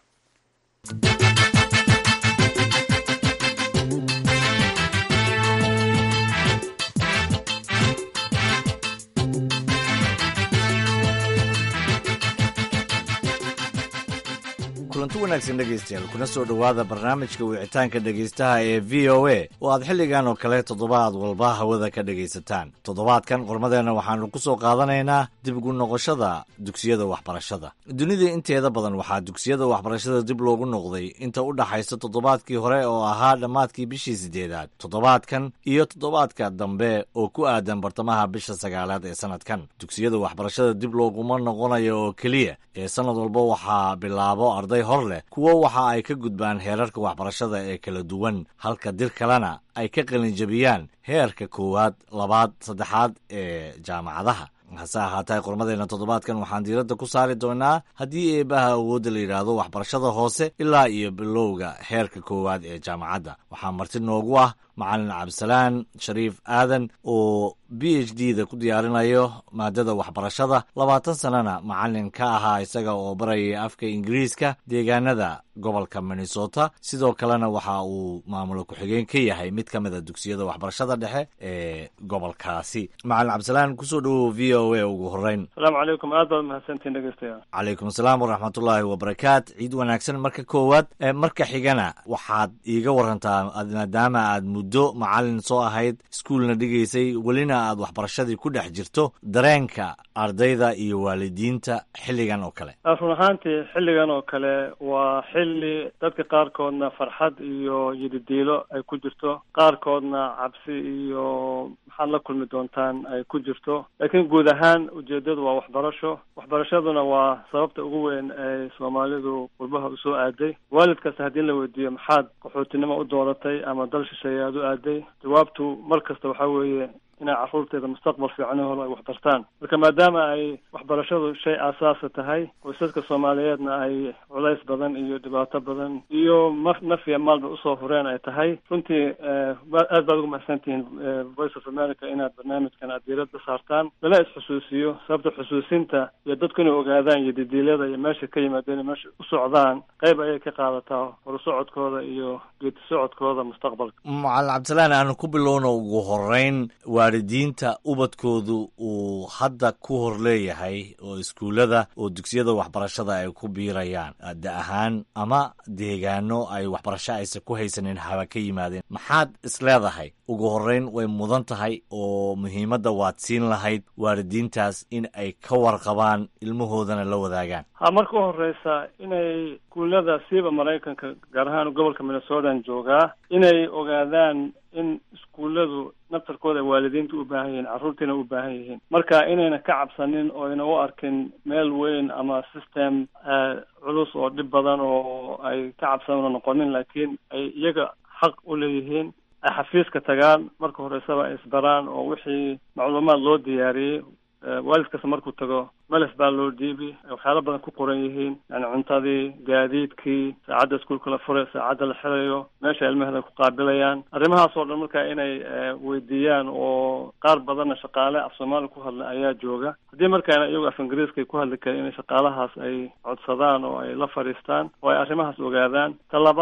kulanti wanaagsan dhegaystayaal kuna soo dhowaada barnaamijka wicitaanka dhegaystaha ee v o a oo aad xilligan oo kale toddobaad walba hawada ka dhegaysataan toddobaadkan qormadeenna waxaannu ku soo qaadanaynaa dib ugu noqoshada dugsiyada waxbarashada dunida inteeda badan waxaa dugsiyada waxbarashada dib loogu noqday inta u dhaxaysa toddobaadkii hore oo ahaa dhammaadkii bishii siddeedaad toddobaadkan iyo toddobaadka dambe oo ku aadan bartamaha bisha sagaalaad ee sannadkan dugsiyada waxbarashada dib looguma noqonayo oo keliya ee sannad walba waxaa bilaabo arday hor leh kuwo waxa ay ka gudbaan heerarka waxbarashada ee kala duwan halka dir kalena ay ka qalinjabiyaan heerka koowaad labaad saddexaad ee jaamacadaha hase ahaatee qormadeenna toddobaadkan waxaan diiradda ku saari doonaa haddii eebaha awoodda la yidhaahdo waxbarashada hoose ilaa iyo bilowga heerka koowaad ee jaamacadda waxaa marti noogu ah macalin cabdisalaan shariif aadan oo b h d da ku diyaarinayo maadada waxbarashada labaatan sannana macalin ka ahaa isaga oo barayay afka ingiriiska deegaanada gobolka minnesota sidoo kalena waxa uu maamulo ku-xigeen ka yahay mid ka mida dugsiyada waxbarashada dhexe ee gobolkaasi macalin cabdisalaan kusoo dhowow v o a ugu horeyn asalaamu calaykum aad baad mahadsantiin dhegeystayaal calaykum asalaam waraxmatullaahi wabarakaat ciid wanaagsan marka koowaad marka xigana waxaad iiga warantaa maadaama aad muddo macalin soo ahayd iskuulna dhigaysay welina aad waxbarashadii ku dhex jirto dareenka ardayda iyo waalidiinta xilligan oo kale run ahaantii xilligan oo kale waa xilli dadka qaarkoodna farxad iyo yididiilo ay ku jirto qaarkoodna cabsi iyo maxaad la kulmi doontaan ay ku jirto laakiin guud ahaan ujeedadu waa waxbarasho waxbarashaduna waa sababta ugu weyn ay soomaalidu qurbaha usoo aaday waalid kasta haddii la weydiiyo maxaad qaxootinimo u dooratay ama dal shisheeye aad u aaday jawaabtu mar kasta waxaa weeye inay carruurteeda mustaqbal fiican holo ay waxbartaan marka maadaama ay waxbarashadu shay aasaasa tahay qoysaska soomaaliyeedna ay culays badan iyo dhibaato badan iyo ma nafiya maalba usoo hureen ay tahay runtii aad baad ugu mahadsantihiin voice of america inaad barnaamijkan aad diiradda saartaan lala is-xusuusiyo sababta xusuusinta iyo dadku inay ogaadaan iyo didiilyada iyo meesha ka yimaadeen meesha u socdaan qayb ayay ka qaadataa horusocodkooda iyo geedi socodkooda mustaqbalka macalin cabdisalaan aanu ku bilowno ugu horeyn waalidiinta ubadkoodu uu hadda ku hor leeyahay oo iskuullada oo dugsiyada waxbarashada ay ku biirayaan da ahaan ama deegaano ay waxbarasho aysan ku haysanin haba ka yimaadeen maxaad isleedahay ugu horeyn way mudan tahay oo muhiimadda waad siin lahayd waalidiintaas in ay ka warqabaan ilmahoodana la wadaagaan ha marka u horeysa inay iskuullada siiba maraykanka gaar ahaan gobolka minnesotan joogaa inay ogaadaan in iskuulladu naftarkooda ay waalidiinta u baahan yihiin carruurtiina u baahan yihiin marka inayna ka cabsanin oo ayna u arkin meel weyn ama system culus oo dhib badan oo ay ka cabsanna noqonin laakiin ay iyaga xaq u leeyihiin ay xafiiska tagaan marka horeysaba ay isbaraan oo wixii macluumaad loo diyaariyey waalid kasta markuu tago melef baa loo dhiibi waxyaalo badan ku qoran yihiin yani cuntadii gaadiidkii saacadda iskuulka la furay saacadda la xirayo meesha ilmaheeda ku qaabilayaan arrimahaas oo dhan marka inay weydiiyaan oo qaar badanna shaqaale af soomaali ku hadla ayaa jooga haddii markaana iyagu af ingiriiska ku hadli karin inay shaqaalahaas ay codsadaan oo ay la fadhiistaan oo ay arrimahaas ogaadaan ta labaad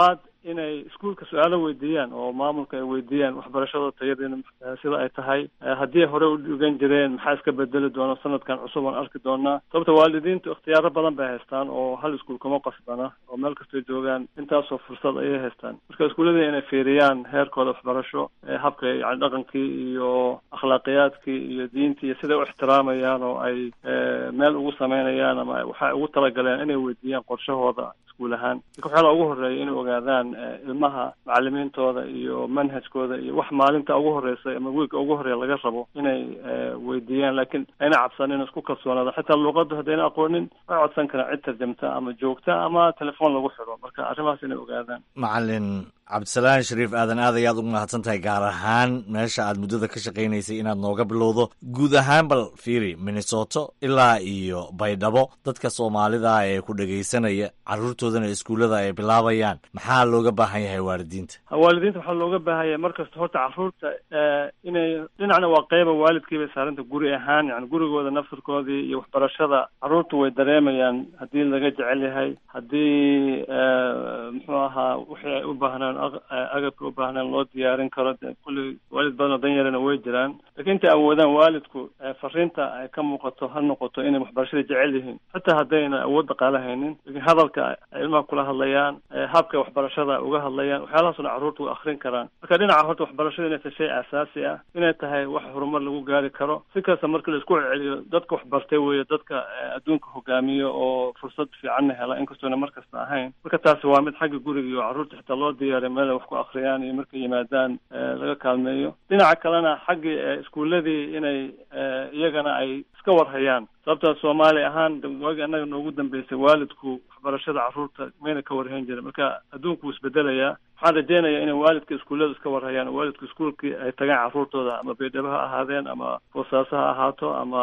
inay iskuolka su-aalo weydiiyaan oo maamulka ay weydiiyaan waxbarashada tayadeena sida ay tahay haddii hore u dhigan jireen maxaa iska bedeli doona sanadkan cusub aan arki doonaa sababta waalidiintu ikhtiyaaro badan bay haystaan oo hal iskuol kuma qasbana oo meel kastay joogaan intaasoo fursad ayay haystaan marka iskuullada inay fiiriyaan heerkooda waxbarasho habka yani dhaqankii iyo akhlaaqiyaadkii iyo diintii iyo siday u ixtiraamayaan oo ay meel ugu sameynayaan ama waxay ugu talagaleen inay weydiiyaan qorshahooda iskuul ahaan marka waxyaala ugu horeeya inay ogaadaan ilmaha macalimiintooda iyo manhajkooda iyo wax maalinta ugu horeysa ama wiilka ugu horeeya laga rabo inay weydiiyaan laakiin ayna cabsanin isku kalsoonaada xitaa luuqaddu haddayna aqoonin way codsan karaan cid tarjamta ama joogta ama telefoon lagu xidho marka arrimahaas inay ogaadaan macalin cabdisalaan shariif aadan aad ayaad ugu mahadsan tahay gaar ahaan meesha aad muddada ka shaqaynaysay inaad nooga bilowdo guud ahaan bal fiiri minnesoto ilaa iyo baydhabo dadka soomaalida ee ku dhegaysanaya carruurtoodana iskuullada ay bilaabayaan maxaa looga baahan yahay waalidiinta waalidiinta waxaa looga baahan yahay markasta horta carruurta inay dhinacna waa qeyba waalidkiibay saaranta guri ahaan yani gurigooda naftirkoodii iyo waxbarashada carruurtu way dareemayaan haddii laga jecel yahay haddii muxuu ahaa wixii ay u baahnaan agabka u baahnaan loo diyaarin karo de kulli waalid badanoo dan yarana way jiraan lakiin intay awoodaan waalidku fariinta ay ka muuqato ha noqoto inay waxbarashada jecel yihiin xitaa haddayna awood dhaqaale haynin lakiin hadalka ay ilmaha kula hadlayaan habka waxbarashada uga hadlayaan waxyaalahaasuna carruurta way akrin karaan marka dhinaca horta waxbarashada inay tahay shay aasaasi ah inay tahay wax horumar lagu gaari karo si kasta marka la isku celceliyo dadka waxbartay weeye dadka adduunka hogaamiyo oo fursad fiicanna hela inkastoona mar kasta ahayn marka taasi waa mid xagga guriga iyo carruurta xitaa loo diyaariya meel ay wax ku akriyaan iyo markay yimaadaan laga kaalmeeyo dhinaca kalena xaggii iskuuladii inay iyagana ay iska warhayaan sababta soomaali ahaan waagi annaga noogu dambeysay waalidku waxbarashada carruurta mayna ka warhayn jirin marka adduunku wuu isbedelayaa waxaan rajeynayaa inay waalidka iskuullada iska warhayaan oo waalidka iskuolkii ay tagaan carruurtooda ama baydhabo ha ahaadeen ama boosaaso ha ahaato ama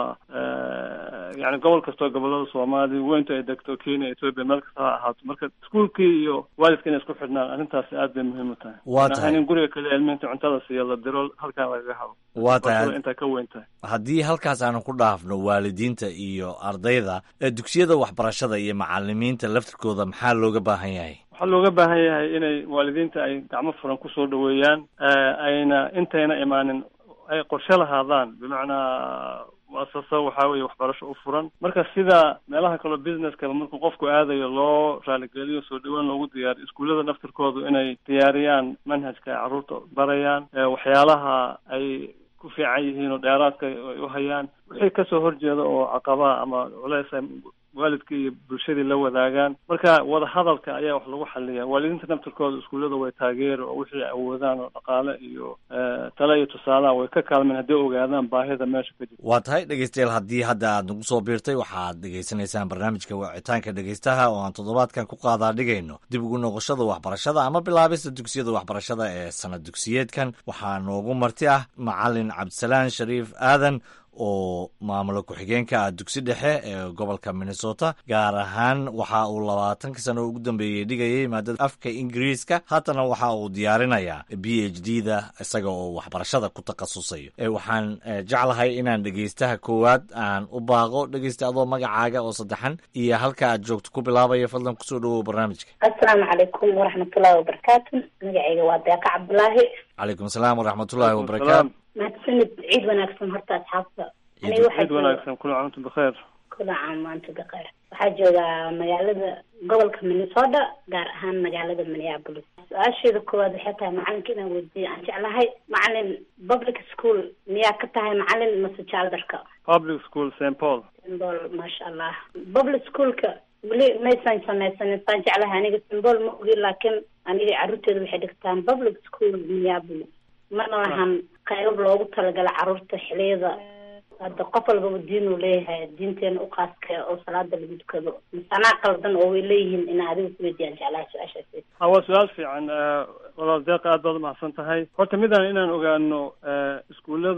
yani gobol kastoo gobolada soomaaliya weyntu ay degto kenya ethoopia meel kasta ha ahaato marka iskuolkii iyo waalidka inay isku xidhnaan arrintaasi aad bay muhiim u tahay waa tahay in guriga kale ilmihinta cuntada siiya la diro halkaan lagaga habo waa tahay intaa ka weyn tahay haddii halkaas aanu ku dhaafno waalidiinta iyo ardayda dugsiyada waxbarashada iyo macalimiinta laftirkooda maxaa looga baahan yahay waxaa looga baahan yahay inay waalidiinta ay gacmo furan kusoo dhaweeyaan ayna intayna imaanin ay qorshe lahaadaan bimacnaa muasasa waxaa weeye waxbarasho u furan marka sida meelaha kaleo businesskaba markuu qofku aadayo loo raaligeliyo soo dhaweyn loogu diyaariyo iskuullada naftirkoodu inay diyaariyaan manhajka ay carruurta barayaan waxyaalaha ay ku fiican yihiin oo dheeraadka ay u hayaan wixii kasoo horjeeda oo caqabaa ama culeys ay waalidkii iyo bulshadii la wadaagaan marka wada hadalka ayaa wax lagu xaliya waalidiinta naftirkooda iskuullada way taageeri oo wixii ay awoodaan oo dhaqaale iyo tale iyo tusaalaha way ka kaalmeen hadday ogaadaan baahida meesha ka jirta waa tahay dhegeystayaal haddii hadda aad nagu soo biirtay waxaad dhegeysanaysaan barnaamijka wicitaanka dhegeystaha oo aan toddobaadkan ku qaadaa dhigayno dib ugu noqoshada waxbarashada ama bilaabista dugsiyada waxbarashada ee sanad dugsiyeedkan waxaa noogu marti ah macalin cabdisalaan shariif aadan oo maamulo ku-xigeenka ah dugsi dhexe ee gobolka minnesota gaar ahaan waxa uu labaatankii sano ugu dambeeyey dhigayay maadada afka ingiriiska haatana waxa uu diyaarinayaa b h d da isaga oo waxbarashada ku takhasusayo waxaan jeclahay inaan dhegeystaha koowaad aan u baaqo dhegeysta adoo magacaaga oo saddexan iyo halka aad joogto ku bilaabaya fadlan kusoo dhawow barnaamijka assalaamu calaykum waraxmatullahi wabarakaatu magacayga waa deeqa cabdulaahi calaykum asalaam waraxmatullahi wabarakaatu mahadsanid ciid wanaagsan horta asxaabta ciid wanaagsan kula caamtu bikheer kula caam maanta bikheer waxaa joogaa magaalada gobolka minnesota gaar ahaan magaalada minneapolis su-aasheeda koowaad waxay tahay macalinka inaan weydiiyo aan jeclahay macalin public school miyaa ka tahay macalin mase jaaldarka public school st paul st paul maasha allah public schoolka weli maysan samaysanin saan jeclahay aniga st paul ma ogi laakiin aniga carruurteeda waxay dhigtaan public school minneapolis mana lahan qayb loogu talagala carruurta xiliyada hadda qof walbaba diinuu leeyahay diinteena uqaaska oo salaada lagu dukado masanaa qaldan oo way leeyihiin ina adiga kuweydiyaan jeclaha su-aashaasi ha waa su-aal fiican walaal deeqa aad baad umahadsan tahay horta midaan inaan ogaano iskuullada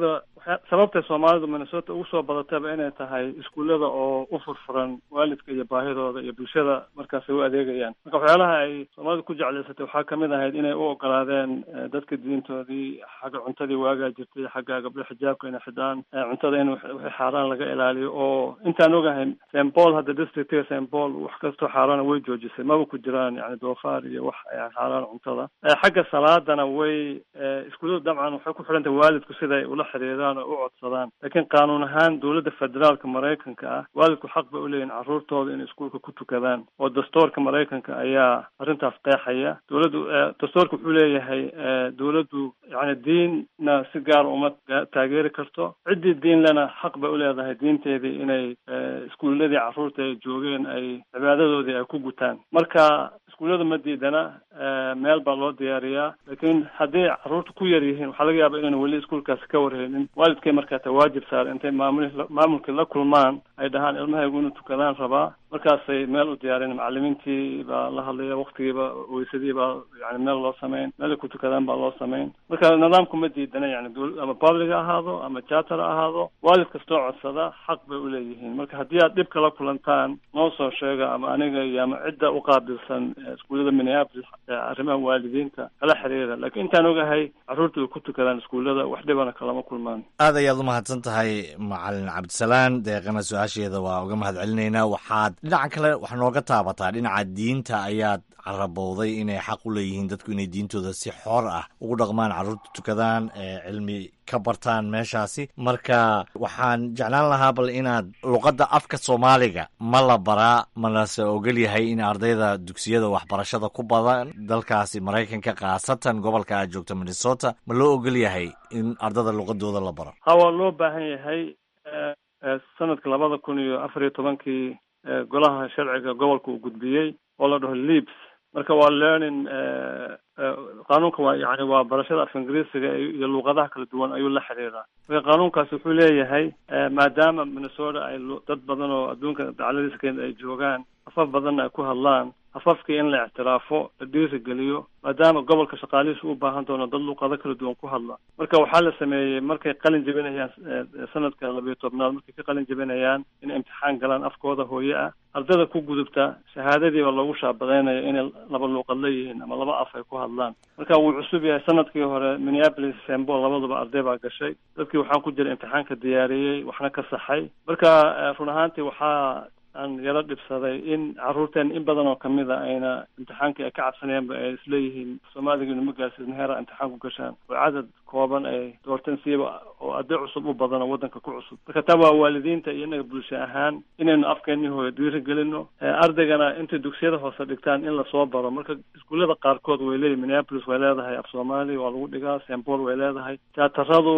sababtay soomaalidu minnesota ugu soo badatayba inay tahay iskuullada oo u furfuran waalidka iyo baahidooda iyo bulshada markaas ay u adeegayaan marka waxyaalaha ay soomaalidu ku jeclaysatay waxaa kamid ahayd inay u ogolaadeen dadka diintoodii xagga cuntadii waagaa jirtay xagga gabdho xijaabka inay xidhaan cuntada in wixii xaaraan laga ilaaliyo oo intaan ogahay st paul hadda districtiga st paul wax kastoo xaaraana way joojisay maba ku jiraan yani doofaar iyo wax xaaraan cuntada xagga salaadana way iskuulladu dabcan waxay ku xidhan tahay waalidku siday ula xiriiraan oo u codsadaan laakiin qaanuun ahaan dowladda federaalka maraykanka ah waalidku xaq bay uleeyihin carruurtooda inay iskuulka ku tukadaan oo dastoorka maraykanka ayaa arrintaas qeexaya dowladdu dastoorka wuxuu leeyahay dowladdu yani diinna si gaar uma taageeri karto ciddii diin lena xaq bay uleedahay diinteedii inay iskuulladii carruurta ay joogeen ay cibaadadoodii ay ku gutaan marka iskuullada ma diidana meel baa loo diyaariyaa laakiin haddii carruurta ku yar yihiin waxaa laga yaaba inayna weli iskuulkaasi ka warheynin waalidkay markaa ta waajib saar intay maamul maamulkii la kulmaan ay dhahaan ilmahaygu inuu tukadaan rabaa markaasay meel u diyaarin macalimiintii baa la hadlaya waktigiiba weysadii baa yani meel loo samayn meel ay ku tukadaan baa loo samayn marka nidaamku ma diidana yani ama public ha ahaado ama charter ha ahaado waalid kastoo codsada xaq bay uleeyihiin marka haddii aad dhib kala kulantaan noo soo sheega ama aniga iyo ama cidda uqaabilsan iskuullada minneapolis arrimaha waalidiinta kala xiriira laakiin intaan ogahay carruurta way ku tukadaan iskuullada wax dhibana kalama kulmaan aad ayaad u mahadsan tahay macalin cabdisalaan deeqana su-aasheeda waa uga mahad celinaynaa waxaad dhinaca kale wax nooga taabataa dhinaca diinta ayaad carabowday inay xaq u leeyihiin dadku inay diintooda si xor ah ugu dhaqmaan carruurta tukadaan cilmi ka bartaan meeshaasi marka waxaan jeclaan lahaa bal inaad luqadda afka soomaaliga ma la baraa malase ogol yahay in ardayda dugsiyada waxbarashada ku badan dalkaasi maraykanka khaasatan gobolka aad joogto minnesota ma loo ogol yahay in ardada luqadooda la baro ha waa loo baahan yahay sanadka labada kun iyo afar iyo tobankii golaha sharciga gobolka uu gudbiyey oo la dhaho leaps marka waa learning qaanuunka waa yani waa barashada af ingiriisiga iyo luuqadaha kala duwan ayuu la xiriiraa marka qaanuunkaasi wuxuu leeyahay maadaama minnesota ay dad badan oo adduunka dacladiisa kenya ay joogaan afaf badanna ay ku hadlaan afafkii in la ictiraafo la dhiirigeliyo maadaama gobolka shaqaalihiisu u baahan doono dad luuqado kala duwan ku hadla marka waxaa la sameeyey markay qalin jebinayaan sanadka labayo tobnaad markay ka qalin jebinayaan inay imtixaan galaan afkooda hooye ah ardada ku gudubta shahaadadiiba loogu shaabadaynaya inay laba luuqad leeyihiin ama laba af ay ku hadlaan marka wuu cusub yahay sanadkii hore minneapolis sembol labaduba arday baa gashay dadkii waxaan ku jira imtixaanka diyaariyey waxna ka saxay marka run ahaantii waxaa aan yaro dhibsaday in carruurteen in badan oo kamid a ayna imtixaankii ay ka cabsanayaanba ay isleeyihiin soomaaliga inuma gaarsiisna heera imtixaan ku gashaan oo cadad kooban ay doorteen siiba oo arday cusub u badan oo waddanka ku cusub marka taa waa waalidiinta iyo inaga bulsho ahaan inaynu afkeenii hooyo dhiirigelino ardaygana intay dugsiyada hoose dhigtaan in lasoo baro marka iskuullada qaarkood way leeyihin minneapolis way leedahay af soomaali waa lagu dhigaa st paul way leedahay tiyaataradu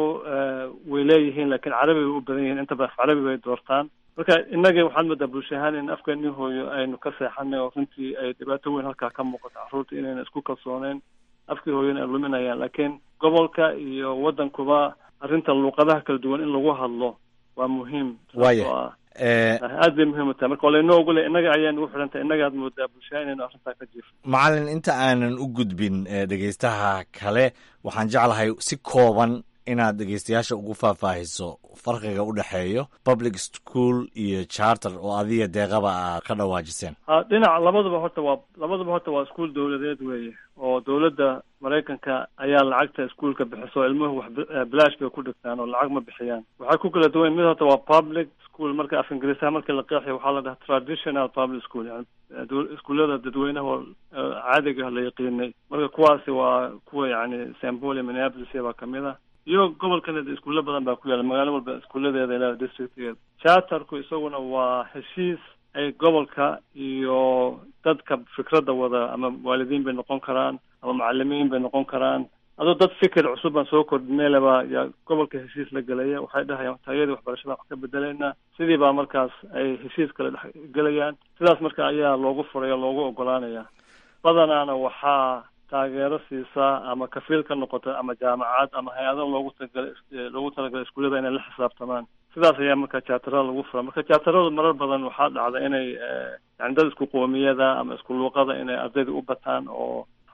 way leeyihiin laakiin carabi bay u badan yihiin intaba af carabi bay doortaan marka innaga waxaad moodaa bulsho ahaan in afkeenii hooyo aynu ka seexanay oo runtii ay dhibaato weyn halkaa ka muuqato carruurta inayna isku kalsooneyn afkii hooyona ay luminayaan laakiin gobolka iyo waddankuba arrinta luuqadaha kala duwan in lagu hadlo waa muhiim waya aad bay muhiim u tahay marka walaynoo ogole innaga ayaan ugu xidhan tahay innagaad moodaa bulshaha inaynu arrintaa ka jiifno macalin inta aanan u gudbin dhegeystaha kale waxaan jeclahay si kooban inaad dhegeystayaasha ugu faahfaahiso farqiga u dhexeeyo public school iyo charter oo adiga deeqaba aad ka dhawaajiseen ha dhinac labaduba horta waa labaduba horta waa iskuol dawladeed weeye oo dawladda maraykanka ayaa lacagta iskuolka bixiso ilmuhu wax bilaash bay ku dhigtaan oo lacag ma bixiyaan waxay ku kala duwan mid horta waa public school marka af ingiriisaha markii la qeexayo waxaa la dhaha traditional public school yani iskuullada dadweynaha caadiga la yaqiinay marka kuwaasi waa kuwa yani st paul iyo minneapolis baa kamid ah iyo gobolkan iskuulo badan baa ku yaala magaalo walba iskuuladeeda ilaa districtgeeda charterku isaguna waa heshiis ay gobolka iyo dadka fikradda wada ama waalidiin bay noqon karaan ama macalimiin bay noqon karaan adoo dad fikir cusub baan soo kordhineylaba yaa gobolka heshiis la gelaya waxay dhahayaan taayadii waxbarashada wax ka bedelaynaa sidii baa markaas ay heshiis kale dhex gelayaan sidaas marka ayaa loogu furay oo loogu ogolaanaya badanaana waxaa taageero siisaa ama kafiil ka noqota ama jaamacad ama hay-ado loogu talagalay loogu talagalay iskuullada inay la xisaabtamaan sidaas ayaa marka jaatarada lagu fura marka jaataradu marar badan waxaa dhacda inay yani dad isku qoomiyada ama isku luuqada inay ardayda u bataan oo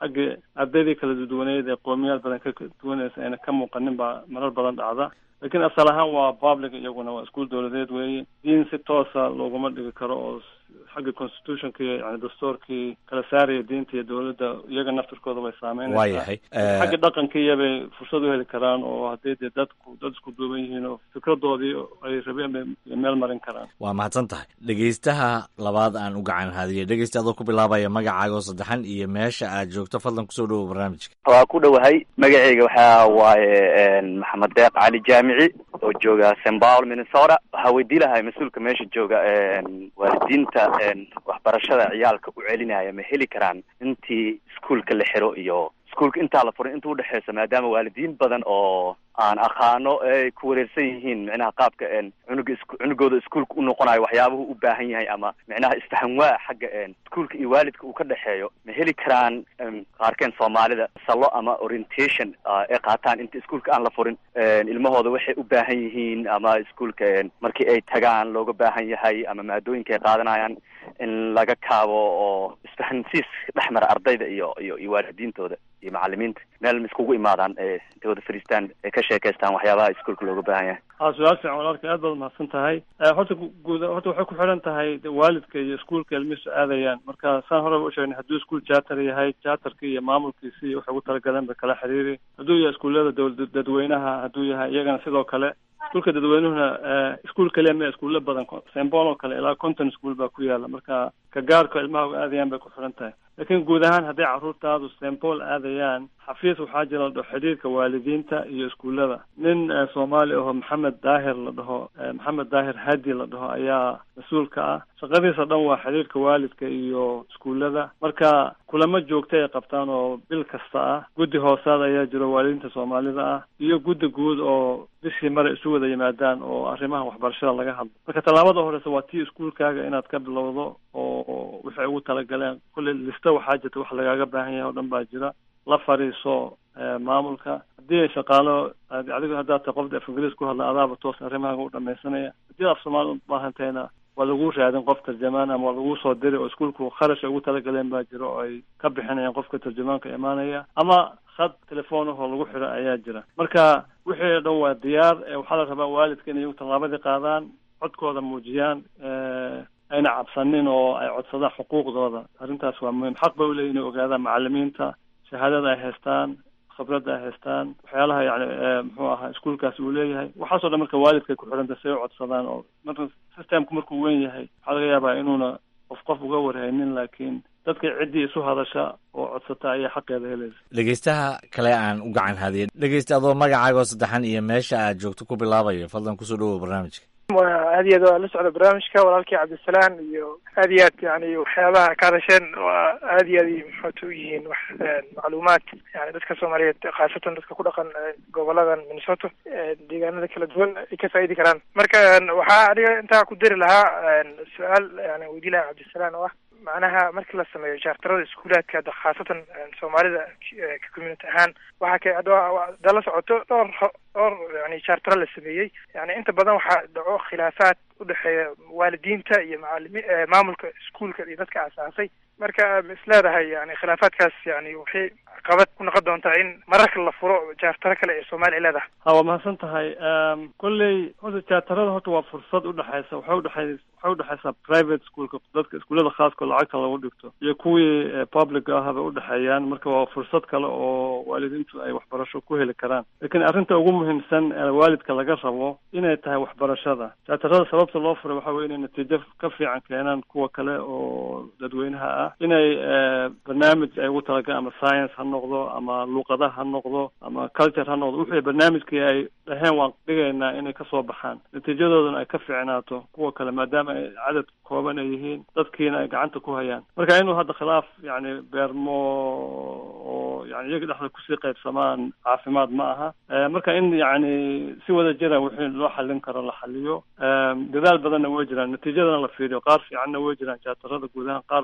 xagga ardaydii kala duwaneyd ee qoomiyaal badan ka duwanaysa ayna ka muuqanin baa marar badan dhacda lakiin asal ahaan waa public iyaguna waa iskuol dowladeed weeye diin si toosa looguma dhigi karo oo xagga constitutionka iyo yani dastuurkii kala saaraya diinta iyo dowladda iyaga naftirkooda way saameynaysaa waayahay xagga dhaqankiiya bay fursad u heli karaan oo haddii dee dadku dad isku duuban yihiin oo fikradoodii ay rabeen bay meel marin karaan waa mahadsan tahay dhegeystaha labaad aan u gacan haadiyay dhegeysta adoo ku bilaabaya magacaaga oo saddexan iyo meesha aad joogto fadlan kusoo dhawow barnaamijka waa ku dhowahay magaceyga waxaa waaye maxamed deeq cali jaamici oo jooga st paul minnesota waxaa weydii lahay mas-uulka meesha jooga waalidiinta waxbarashada ciyaalka u celinaya ma heli karaan intii iskuolka la xiro iyo iskuolka intaa la furin inta udhexeysa maadaama waalidiin badan oo aan aqaano ay ku wareersan yihiin micnaha qaabka cunuga is cunugooda iskuolka u noqonayo waxyaabuhu u baahan yahay ama micnaha isfahanwaa xagga iskuolka iyo waalidka uu ka dhexeeyo ma heli karaan qaarkeen soomaalida salo ama orientation ay qaataan inta iskuolka aan la furin ilmahooda waxay u baahan yihiin ama iskuolka markii ay tagaan looga baahan yahay ama maadooyinka ay qaadanayaan in laga kaabo oo isfahansiis dhex mara ardayda iyo iyo iyo waalidiintooda iyo macalimiinta meel ma iskugu imaadaan ee intay wada fadhiistaan ee ka sheekaystaan waxyaabaha iskuolka looga baahan yahay ha su-aal fiican walaalka aad baad umahadsan tahay horta guud horta waxay ku xidhan tahay waalidka iyo iskuolka ilmihiisu aadayaan marka saan horeba usheegnay hadduu iskuol charter yahay charterka iyo maamulkiisi iyo waxay ugu talagaleen ba kala xiriiri hadduu yahay iskuullada dowla dadweynaha hadduu yahay iyagana sidoo kale iskuolka dadweynuhuna iskuol kaliya ma iskuulo badan sembol oo kale ilaa conton school baa ku yaala marka ka gaarka ilmaha u aadayaan bay ku xidhan tahay laakiin guud ahaan hadday carruurtaadu sembol aadayaan xafiis waxaa jira la dhaho xidhiirka waalidiinta iyo iskuullada nin soomaali aho maxamed daahir la dhaho maxamed daahir hadi la dhaho ayaa mas-uulka ah shaqadiisa dhan waa xidhiirka waalidka iyo iskuullada marka kulamo joogta ay qabtaan oo bil kasta ah guddi hoosaad ayaa jiro waalidiinta soomaalida ah iyo guddi guud oo bishii mare isu wada yimaadaan oo arrimaha waxbarashada laga hadlo marka tallaabada horeysa waa tii iskuolkaaga inaad ka bilowdo oo waxay ugu talagaleen kulley lista waxaa jirta wax lagaaga baahan yahay oo dhan baa jira la fadhiiso maamulka haddii ay shaqaalo adigu haddaad tahay qofda af ingiriis ku hadla adaaba toos arrimahaaga u dhamaysanaya haddii af soomaali u baahantahayna waa lagu raadin qof tarjamaan ama waa lagu soo diri oo iskuolku kharash ay ugu talagaleen baa jira oo ay ka bixinayaan qofka tarjamaanka imaanaya ama khad telefoonahoo lagu xiro ayaa jira marka wixii o dhan waa diyaar waxaa la rabaa waalidka inay iyagu tallaabadii qaadaan codkooda muujiyaan ayna cabsanin oo ay codsadaan xuquuqdooda arrintaas waa muhiim xaq bay uleeyihin inay ogaadaan macalimiinta shahaadada ay haystaan khibradda ay haystaan waxyaalaha yani muxuu ahaa iskuolkaasi uu leeyahay waxaasoo dhan marka waalidkay ku xidhanta si ay u codsadaan oo marka systemku markuu weyn yahay waxaa laga yaabaa inuuna qof qof uga warhaynin laakiin dadka ciddii isu hadasha oo codsata ayaa xaqeeda helaysa dhegeystaha kale aan u gacan haadiya dhegeysta adoo magacaaga oo saddexan iyo meesha aad joogto ku bilaabayo fadlan kusoo dhawow barnaamijka aad iyo aad waa la socda barnaamijka walaalkii cabdisalaan iyo aad iyo aad yani waxyaabaha ka hadasheen waa aad iyo aad maxoota u yihiin wax macluumaad yani dadka soomaaliyeed khaasatan dadka ku dhaqan goboladan minnesota deegaanada kala duwan ay ka faa'idi karaan marka waxaa aniga intaa ku dari lahaa su-aal yani weydii lahaa cabdisalaan oo ah macnaha markii la sameeyo jaartarada iskuulaadka hadda khaasatan soomaalida community ahaan waxaa ka hadda la socoto dhowr dhowr yani jaartaro la sameeyey yani inta badan waxaa dhaco khilaafaad udhexeeya waalidiinta iyo macalimi maamulka iskuolka iyo dadka asaasay marka is leedahay yani khilaafaadkaas yani waxay qabad ku noqon doontaa in mararka la furo jaartaro kale ee soomaaliya leedahay ha waa mahadsan tahay kolley horta jaartarada horta waa fursad udhexeysa waxay udhexey waxay udhexeysaa private schoolka dadka iskuullada khaaska lacagta lagu dhigto iyo kuwii public ahaba udhexeeyaan marka waa fursad kale oo waalidiintu ay waxbarasho ku heli karaan lakiin arrinta ugu muhiimsan ee waalidka laga rabo inay tahay waxbarashada jaartarada sababta loo furay waxa weye inay natiijo ka fiican keenaan kuwa kale oo dadweynaha ah inay barnaamij ay ugu talagaleen ama science ha noqdo ama luuqadaha ha noqdo ama culture ha noqdo wixii barnaamijkii ay dhaheen waan dhigaynaa inay kasoo baxaan natiijadoodana ay ka fiicnaato kuwa kale maadaama ay cadad kooban ay yihiin dadkiina ay gacanta ku hayaan marka inuu hadda khilaaf yani beermo oo yani iyaga dhexda kusii qaybsamaan caafimaad ma aha marka in yani si wada jira wixii loo xallin karo la xaliyo dadaal badanna way jiraan natiijadana la fiiriyo qaar fiicanna way jiraan jaatarada guud ahaan qaar badan oo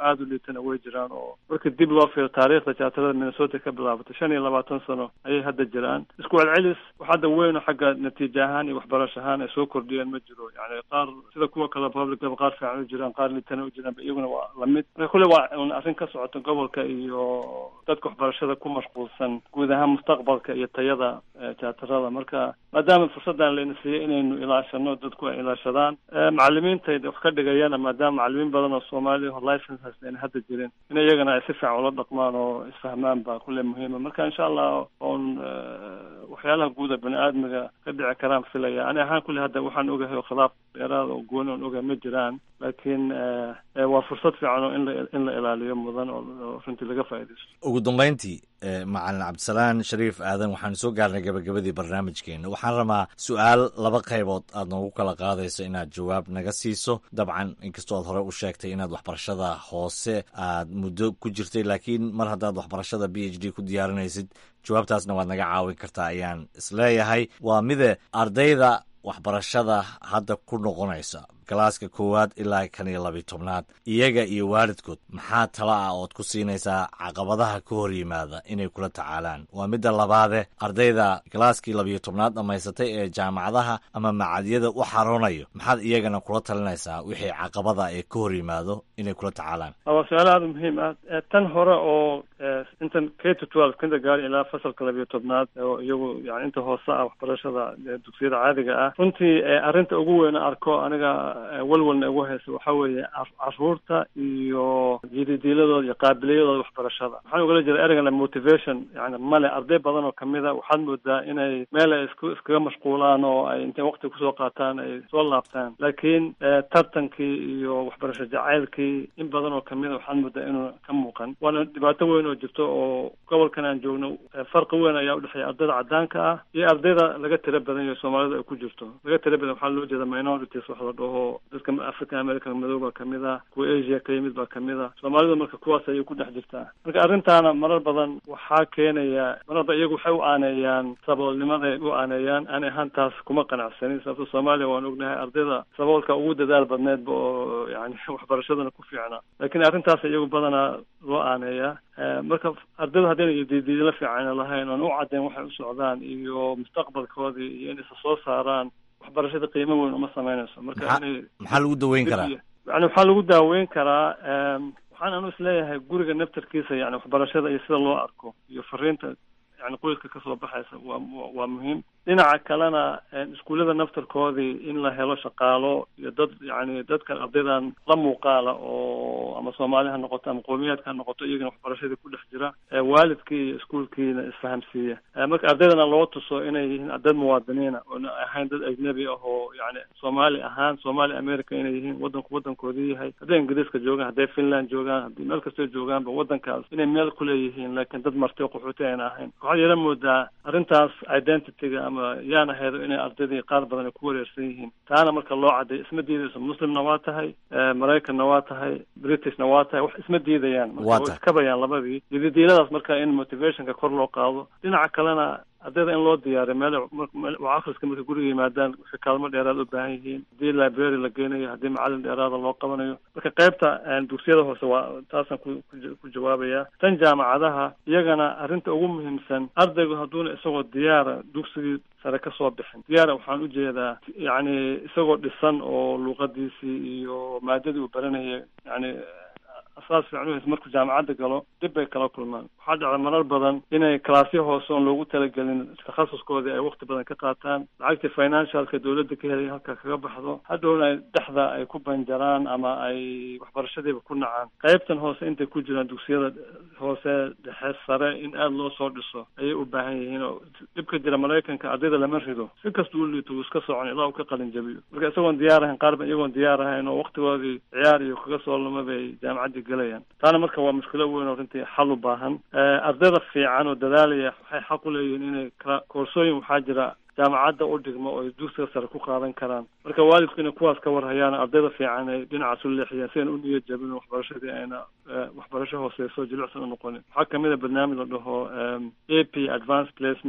aada u liitana way jiraan oo marka dib loo fiiro taariikhda jaatarada minnesota ka bilaabatay shan iyo labaatan sano ayay hadda jiraan isku celcelis wax hadda weyno xagga natiija ahaan iyo waxbarasho ahaan ay soo kordhiyeen ma jiro yani qaar sida kuwa kale publicaba qaar fiican u jiraan qaar liitana u jiraan iyaguna waa lamid marka kulle waa un arrin ka socota gobolka iyo dadka waxbarashada ku mashquulsan guud ahaan mustaqbalka iyo tayada jaatarada marka maadaama fursaddan layna siiyey inaynu ilaashano dadku ay ilaashadaan macalimiinta wax ka dhigayana maadaama macalimiin badan oo soomaaliya oo license haysta ayna hadda jirin in iyagana ay si fiican ula dhaqmaan oo isfahmaan baa kulle muhiima marka insha allah oon waxyaalaha guuda bani aadmiga ka dhici karaan filaya ani ahaan kulle hadda waxaan ogahay oo khilaaf dheeraada oo gooni oon ogahay ma jiraan laakiin waa fursad fiican oo in la in la ilaaliyo mudan oo runtii laga faaidaysto ugu dambayntii macalin cabdisalaan shariif aadan waxaanu soo gaarnay gabagabadii barnaamijkeena waxaan rabaa su-aal laba qaybood aad noogu kala qaadayso inaad jawaab naga siiso dabcan inkastoo aad hore u sheegtay inaad waxbarashada hoose aad muddo ku jirtay laakiin mar haddaad waxbarashada b h d ku diyaarinaysid jawaabtaasna waad naga caawin kartaa ayaan isleeyahay waa mide ardayda waxbarashada hadda ku noqonaysa galaaska koowaad ilaa kan iyo labiyo tobnaad iyaga iyo waalidkood maxaa tala ah ood ku siinaysaa caqabadaha ka hor yimaada inay kula tacaalaan waa midda labaade ardayda galaaskii labiyo tobnaad dhammaysatay ee jaamacadaha ama macadyada u xaroonayo maxaad iyagana kula talinaysaa wixii caqabada ee ka hor yimaado inay kula tacaalaan waa su-aal aada muhiim ah tan hore oo intan k to twelve kindergarten ilaa fasalka labiyo tobnaad oo iyagu yani inta hoose ah waxbarashada dugsiyada caadiga ah runtii arrinta ugu weyna arko aniga walwalna ugu haysa waxa weeye caruurta iyo jididiiladooda iyo qaabiliyadooda waxbarashada waxaan ugala jeeda ereygan motivation yani male arday badan oo kamida waxaad moodaa inay meel ay isku iskaga mashquulaan oo ay intay waqti kusoo qaataan ay soo laabtaan laakiin tartankii iyo waxbarasho jacaylkii in badan oo kamida waxaad moodaa inuu ka muuqan waana dhibaato weyn oo jirto oo gobolkan aan joogno farqi weyn ayaa udhexeeya ardayda cadaanka ah iyo ardayda laga tira badan yaho soomaalida ay ku jirto laga tira badan waxaa loo jeeda minorities wax la dhaho dadka african american madow baa kamid ah kuwa asia ka yimid baa kamid ah soomaalidu marka kuwaas ayay ku dhex jirtaa marka arrintaana marar badan waxaa keenaya mararba iyagu waxay u aaneeyaan saboolnimaday u aaneeyaan ani ahaan taas kuma qanacsanin sababto soomaaliya waan ognahay ardayda saboolka ugu dadaal badneedba oo yani waxbarashadana ku fiicna laakiin arrintaas iyagu badanaa loo aaneeyaa marka ardaydu haddayna diidiidla fiican lahayn oon u caddayn waxay u socdaan iyo mustaqbalkoodii iyo in isa soo saaraan waxbarashada qiimo weyn uma sameynayso marka inay maxaa lagu daweyn karaa yani waxaa lagu daaweyn karaa waxaan anu isleeyahay guriga naftarkiisa yani waxbarashada iyo sida loo arko iyo fariinta yani qoyska kasoo baxaysa waa waa muhiim dhinaca kalena iskuullada naftarkoodii in la helo shaqaalo iyo dad yani dadkan ardaydan la muuqaala oo ama soomaali ha noqoto ama qowmiyaadka ha noqoto iyagana waxbarashadii ku dhex jira waalidkii iyo iskuulkiina isfahamsiiya marka ardaydana loo tuso inay yihiin dad muwaadiniina oona ahayn dad ajnabi ah oo yani soomaali ahaan soomaali america inay yihiin wadanku wadankoodii yahay hadday ingiriiska joogaan hadday finland joogaan haddii meel kastoo joogaanba wadankaas inay meel kuleeyihiin laakiin dad marti o qaxooti ayna ahayn waxaad yeelan moodaa arrintaas identityga ama yaan ahaydo inay ardaydii qaar badan ay ku wareersan yihiin taana marka loo cadday isma diidayso muslimna waa tahay maraykanna waa tahay britishna waa tahay wax isma diidayaan marka way iskabayaan labadii dididiiladaas marka in motivationka kor loo qaado dhinaca kalena ardayda in loo diyaariyo meel wax akhriska marka guriga yimaadaan waxay kaalmo dheeraad u baahan yihiin haddii library la geynayo haddii macalin dheeraada loo qabanayo marka qaybta dugsiyada hoose waa taasaan ku ku jawaabaya tan jaamacadaha iyagana arrinta ugu muhiimsan ardaygu hadduuna isagoo diyaara dugsigii sare ka soo bixin diyaara waxaan u jeedaa yacni isagoo dhisan oo luuqadiisii iyo maadadii uu baranaya yani asaas fiican uhaysa markuu jaamacadda galo dib bay kala kulmaan waxaa dhacda marar badan inay kalaasyo hoose oon loogu talagelin takhasuskoodii ay wakti badan ka qaataan lacagtii financialka dawladda ka helay halka kaga baxdo hadhowna ay dhexda ay ku banjaraan ama ay waxbarashadiiba ku nacaan qaybtan hoose intay ku jiraan dugsiyada hoose dhexe sare in aada loo soo dhiso ayay u baahan yihiin oo dhibka jira maraykanka ardayda lama rido si kasta u liito wuu iska socon ilaa uu ka qalin jabiyo marka isagoon diyaar ahayn qaar ba iyagoon diyaar ahayn oo waktigoodii ciyaar iyo kaga soo luma bay jaamacaddii galayaan taana marka waa mushkilo weyn oo runtii xal u baahan ardayda fiican oo dadaalaya waxay xaq u leeyihiin inay koorsooyin waxaa jira jaamacadda u dhigmo oo ay dugsiga sare ku qaadan karaan marka waalidku inay kuwaas ka warhayaan ardayda fiican ay dhinacaas u leexiyaan si ayna u niyad jabin waxbarashadii ayna waxbarasho hooseyso jilicsan u noqonin waxaa kamid a barnaamij la dhaho a p advance placement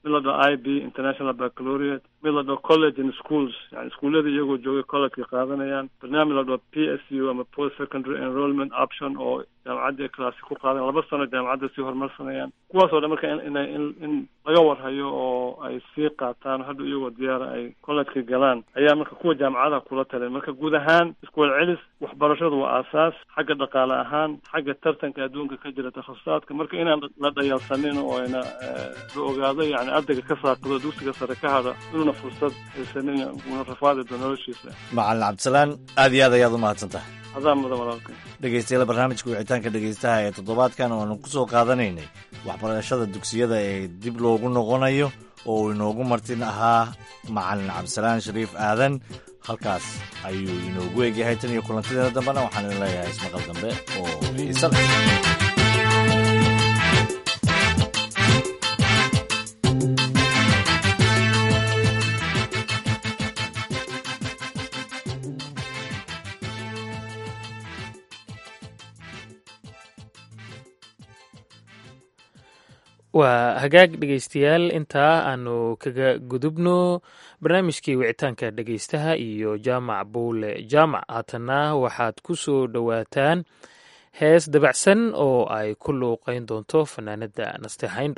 mid la dhaho i b international baccalaureate mid la dhaho college and schools yani iskuullada iyagoo joogay collegeka qaadanayaan barnaamij la dhaho p s u ama post secondary enrollment option oo jaamacadda class ku qaadan laba sano jaamacadda sii horumarsanayaan kuwaasoo dhan marka in in in laga warhayo oo ay sii qaataan hadda iyagoo diyaara ay collegeka galaan ayaa marka kuwa jaamacadaha kula talin marka guud ahaan iskuwel celis waxbarashadu waa aasaas xagga dhaqaale ahaan xagga tartanka adduunka ka jira takhasusaadka marka inaan la dhayalsanin oo ayna la ogaado yani ardayga ka saaqido dugsiga sare ka hadha inuuna fursad haysanin una rafaadi doo noloshiisa macalin cabdisalaan aad iyo aad ayaad u mahadsan tahay adaa mudan walaalka dhegeystayaal barnaamijka wicitaanka dhegeystaha ee toddobaadkan oanu ku soo qaadanaynay waxbarashada dugsiyada ee dib loogu noqonayo oo uu inoogu martin ahaa macalin cabdisalaan shariif aadan halkaas ayuu inoogu egyahay tan iyo kulantideena dambena waxaan idin leeyahay ismaqal dambe oo xiise leh waa hagaag dhegeystayaal intaa aanu kaga gudubno barnaamijkii wicitaanka dhegeystaha iyo jaamac buule jaamac haatanna waxaad ku soo dhowaataan hees dabacsan oo ay ku luuqeyn doonto fanaanada naste hayndho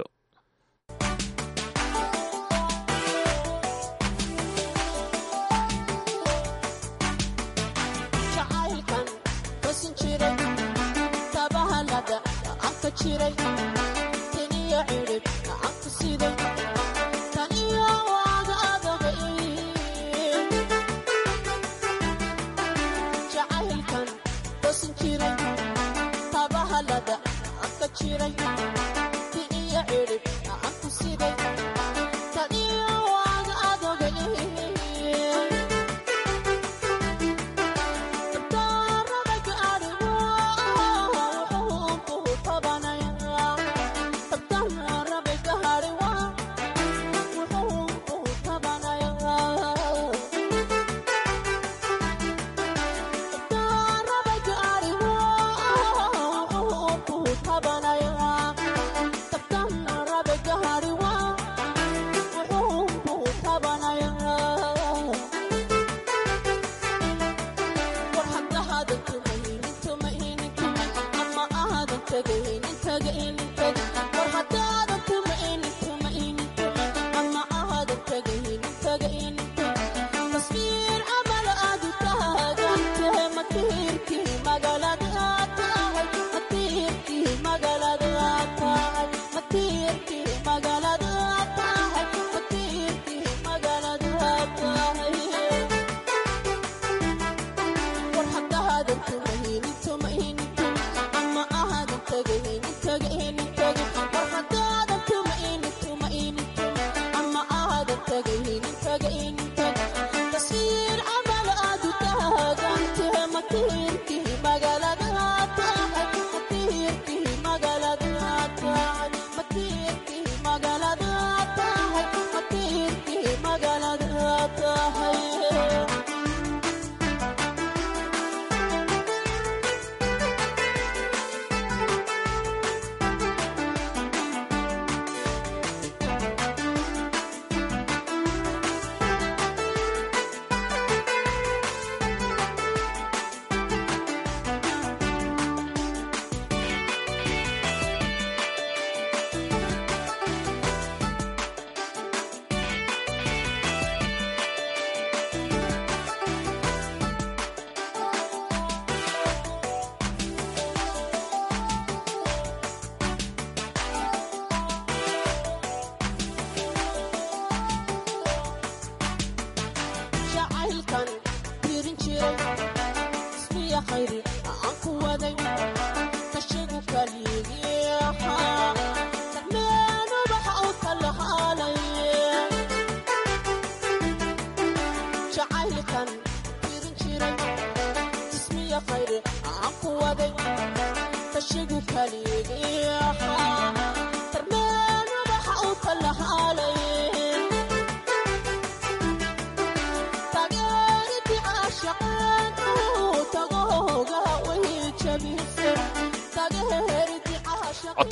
magaalada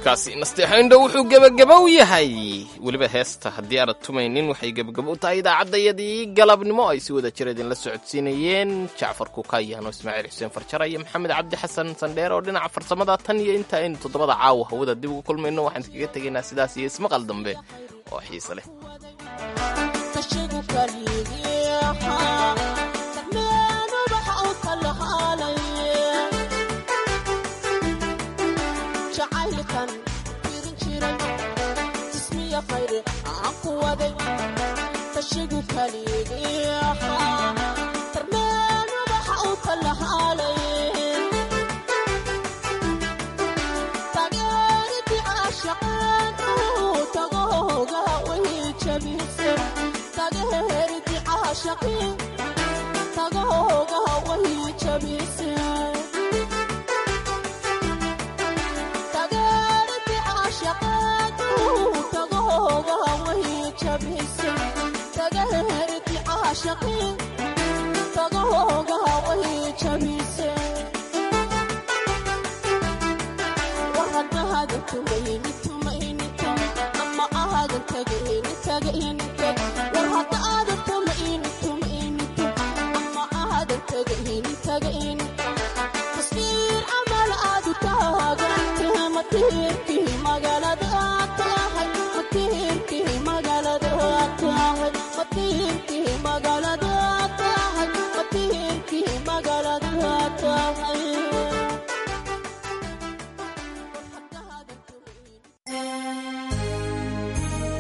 codkaasi nasteexoindho wuxuu gebagabo u yahay weliba heesta haddii aanad tumaynin waxay gebagabo u tahay idaacaddayadii galabnimo ay si wada jir idinla socodsiinayeen jacfar kukayaano ismaaciil xuseen farjara iyo maxamed cabdi xasan sandheer oo dhinaca farsamada tan iyo inta aynu toddobada caawa hawada dib ugu kulmayno waxaan iskaga tegaynaa sidaas iyo ismaqal dambe oo xiise leh ama ahadan tagayni tagayni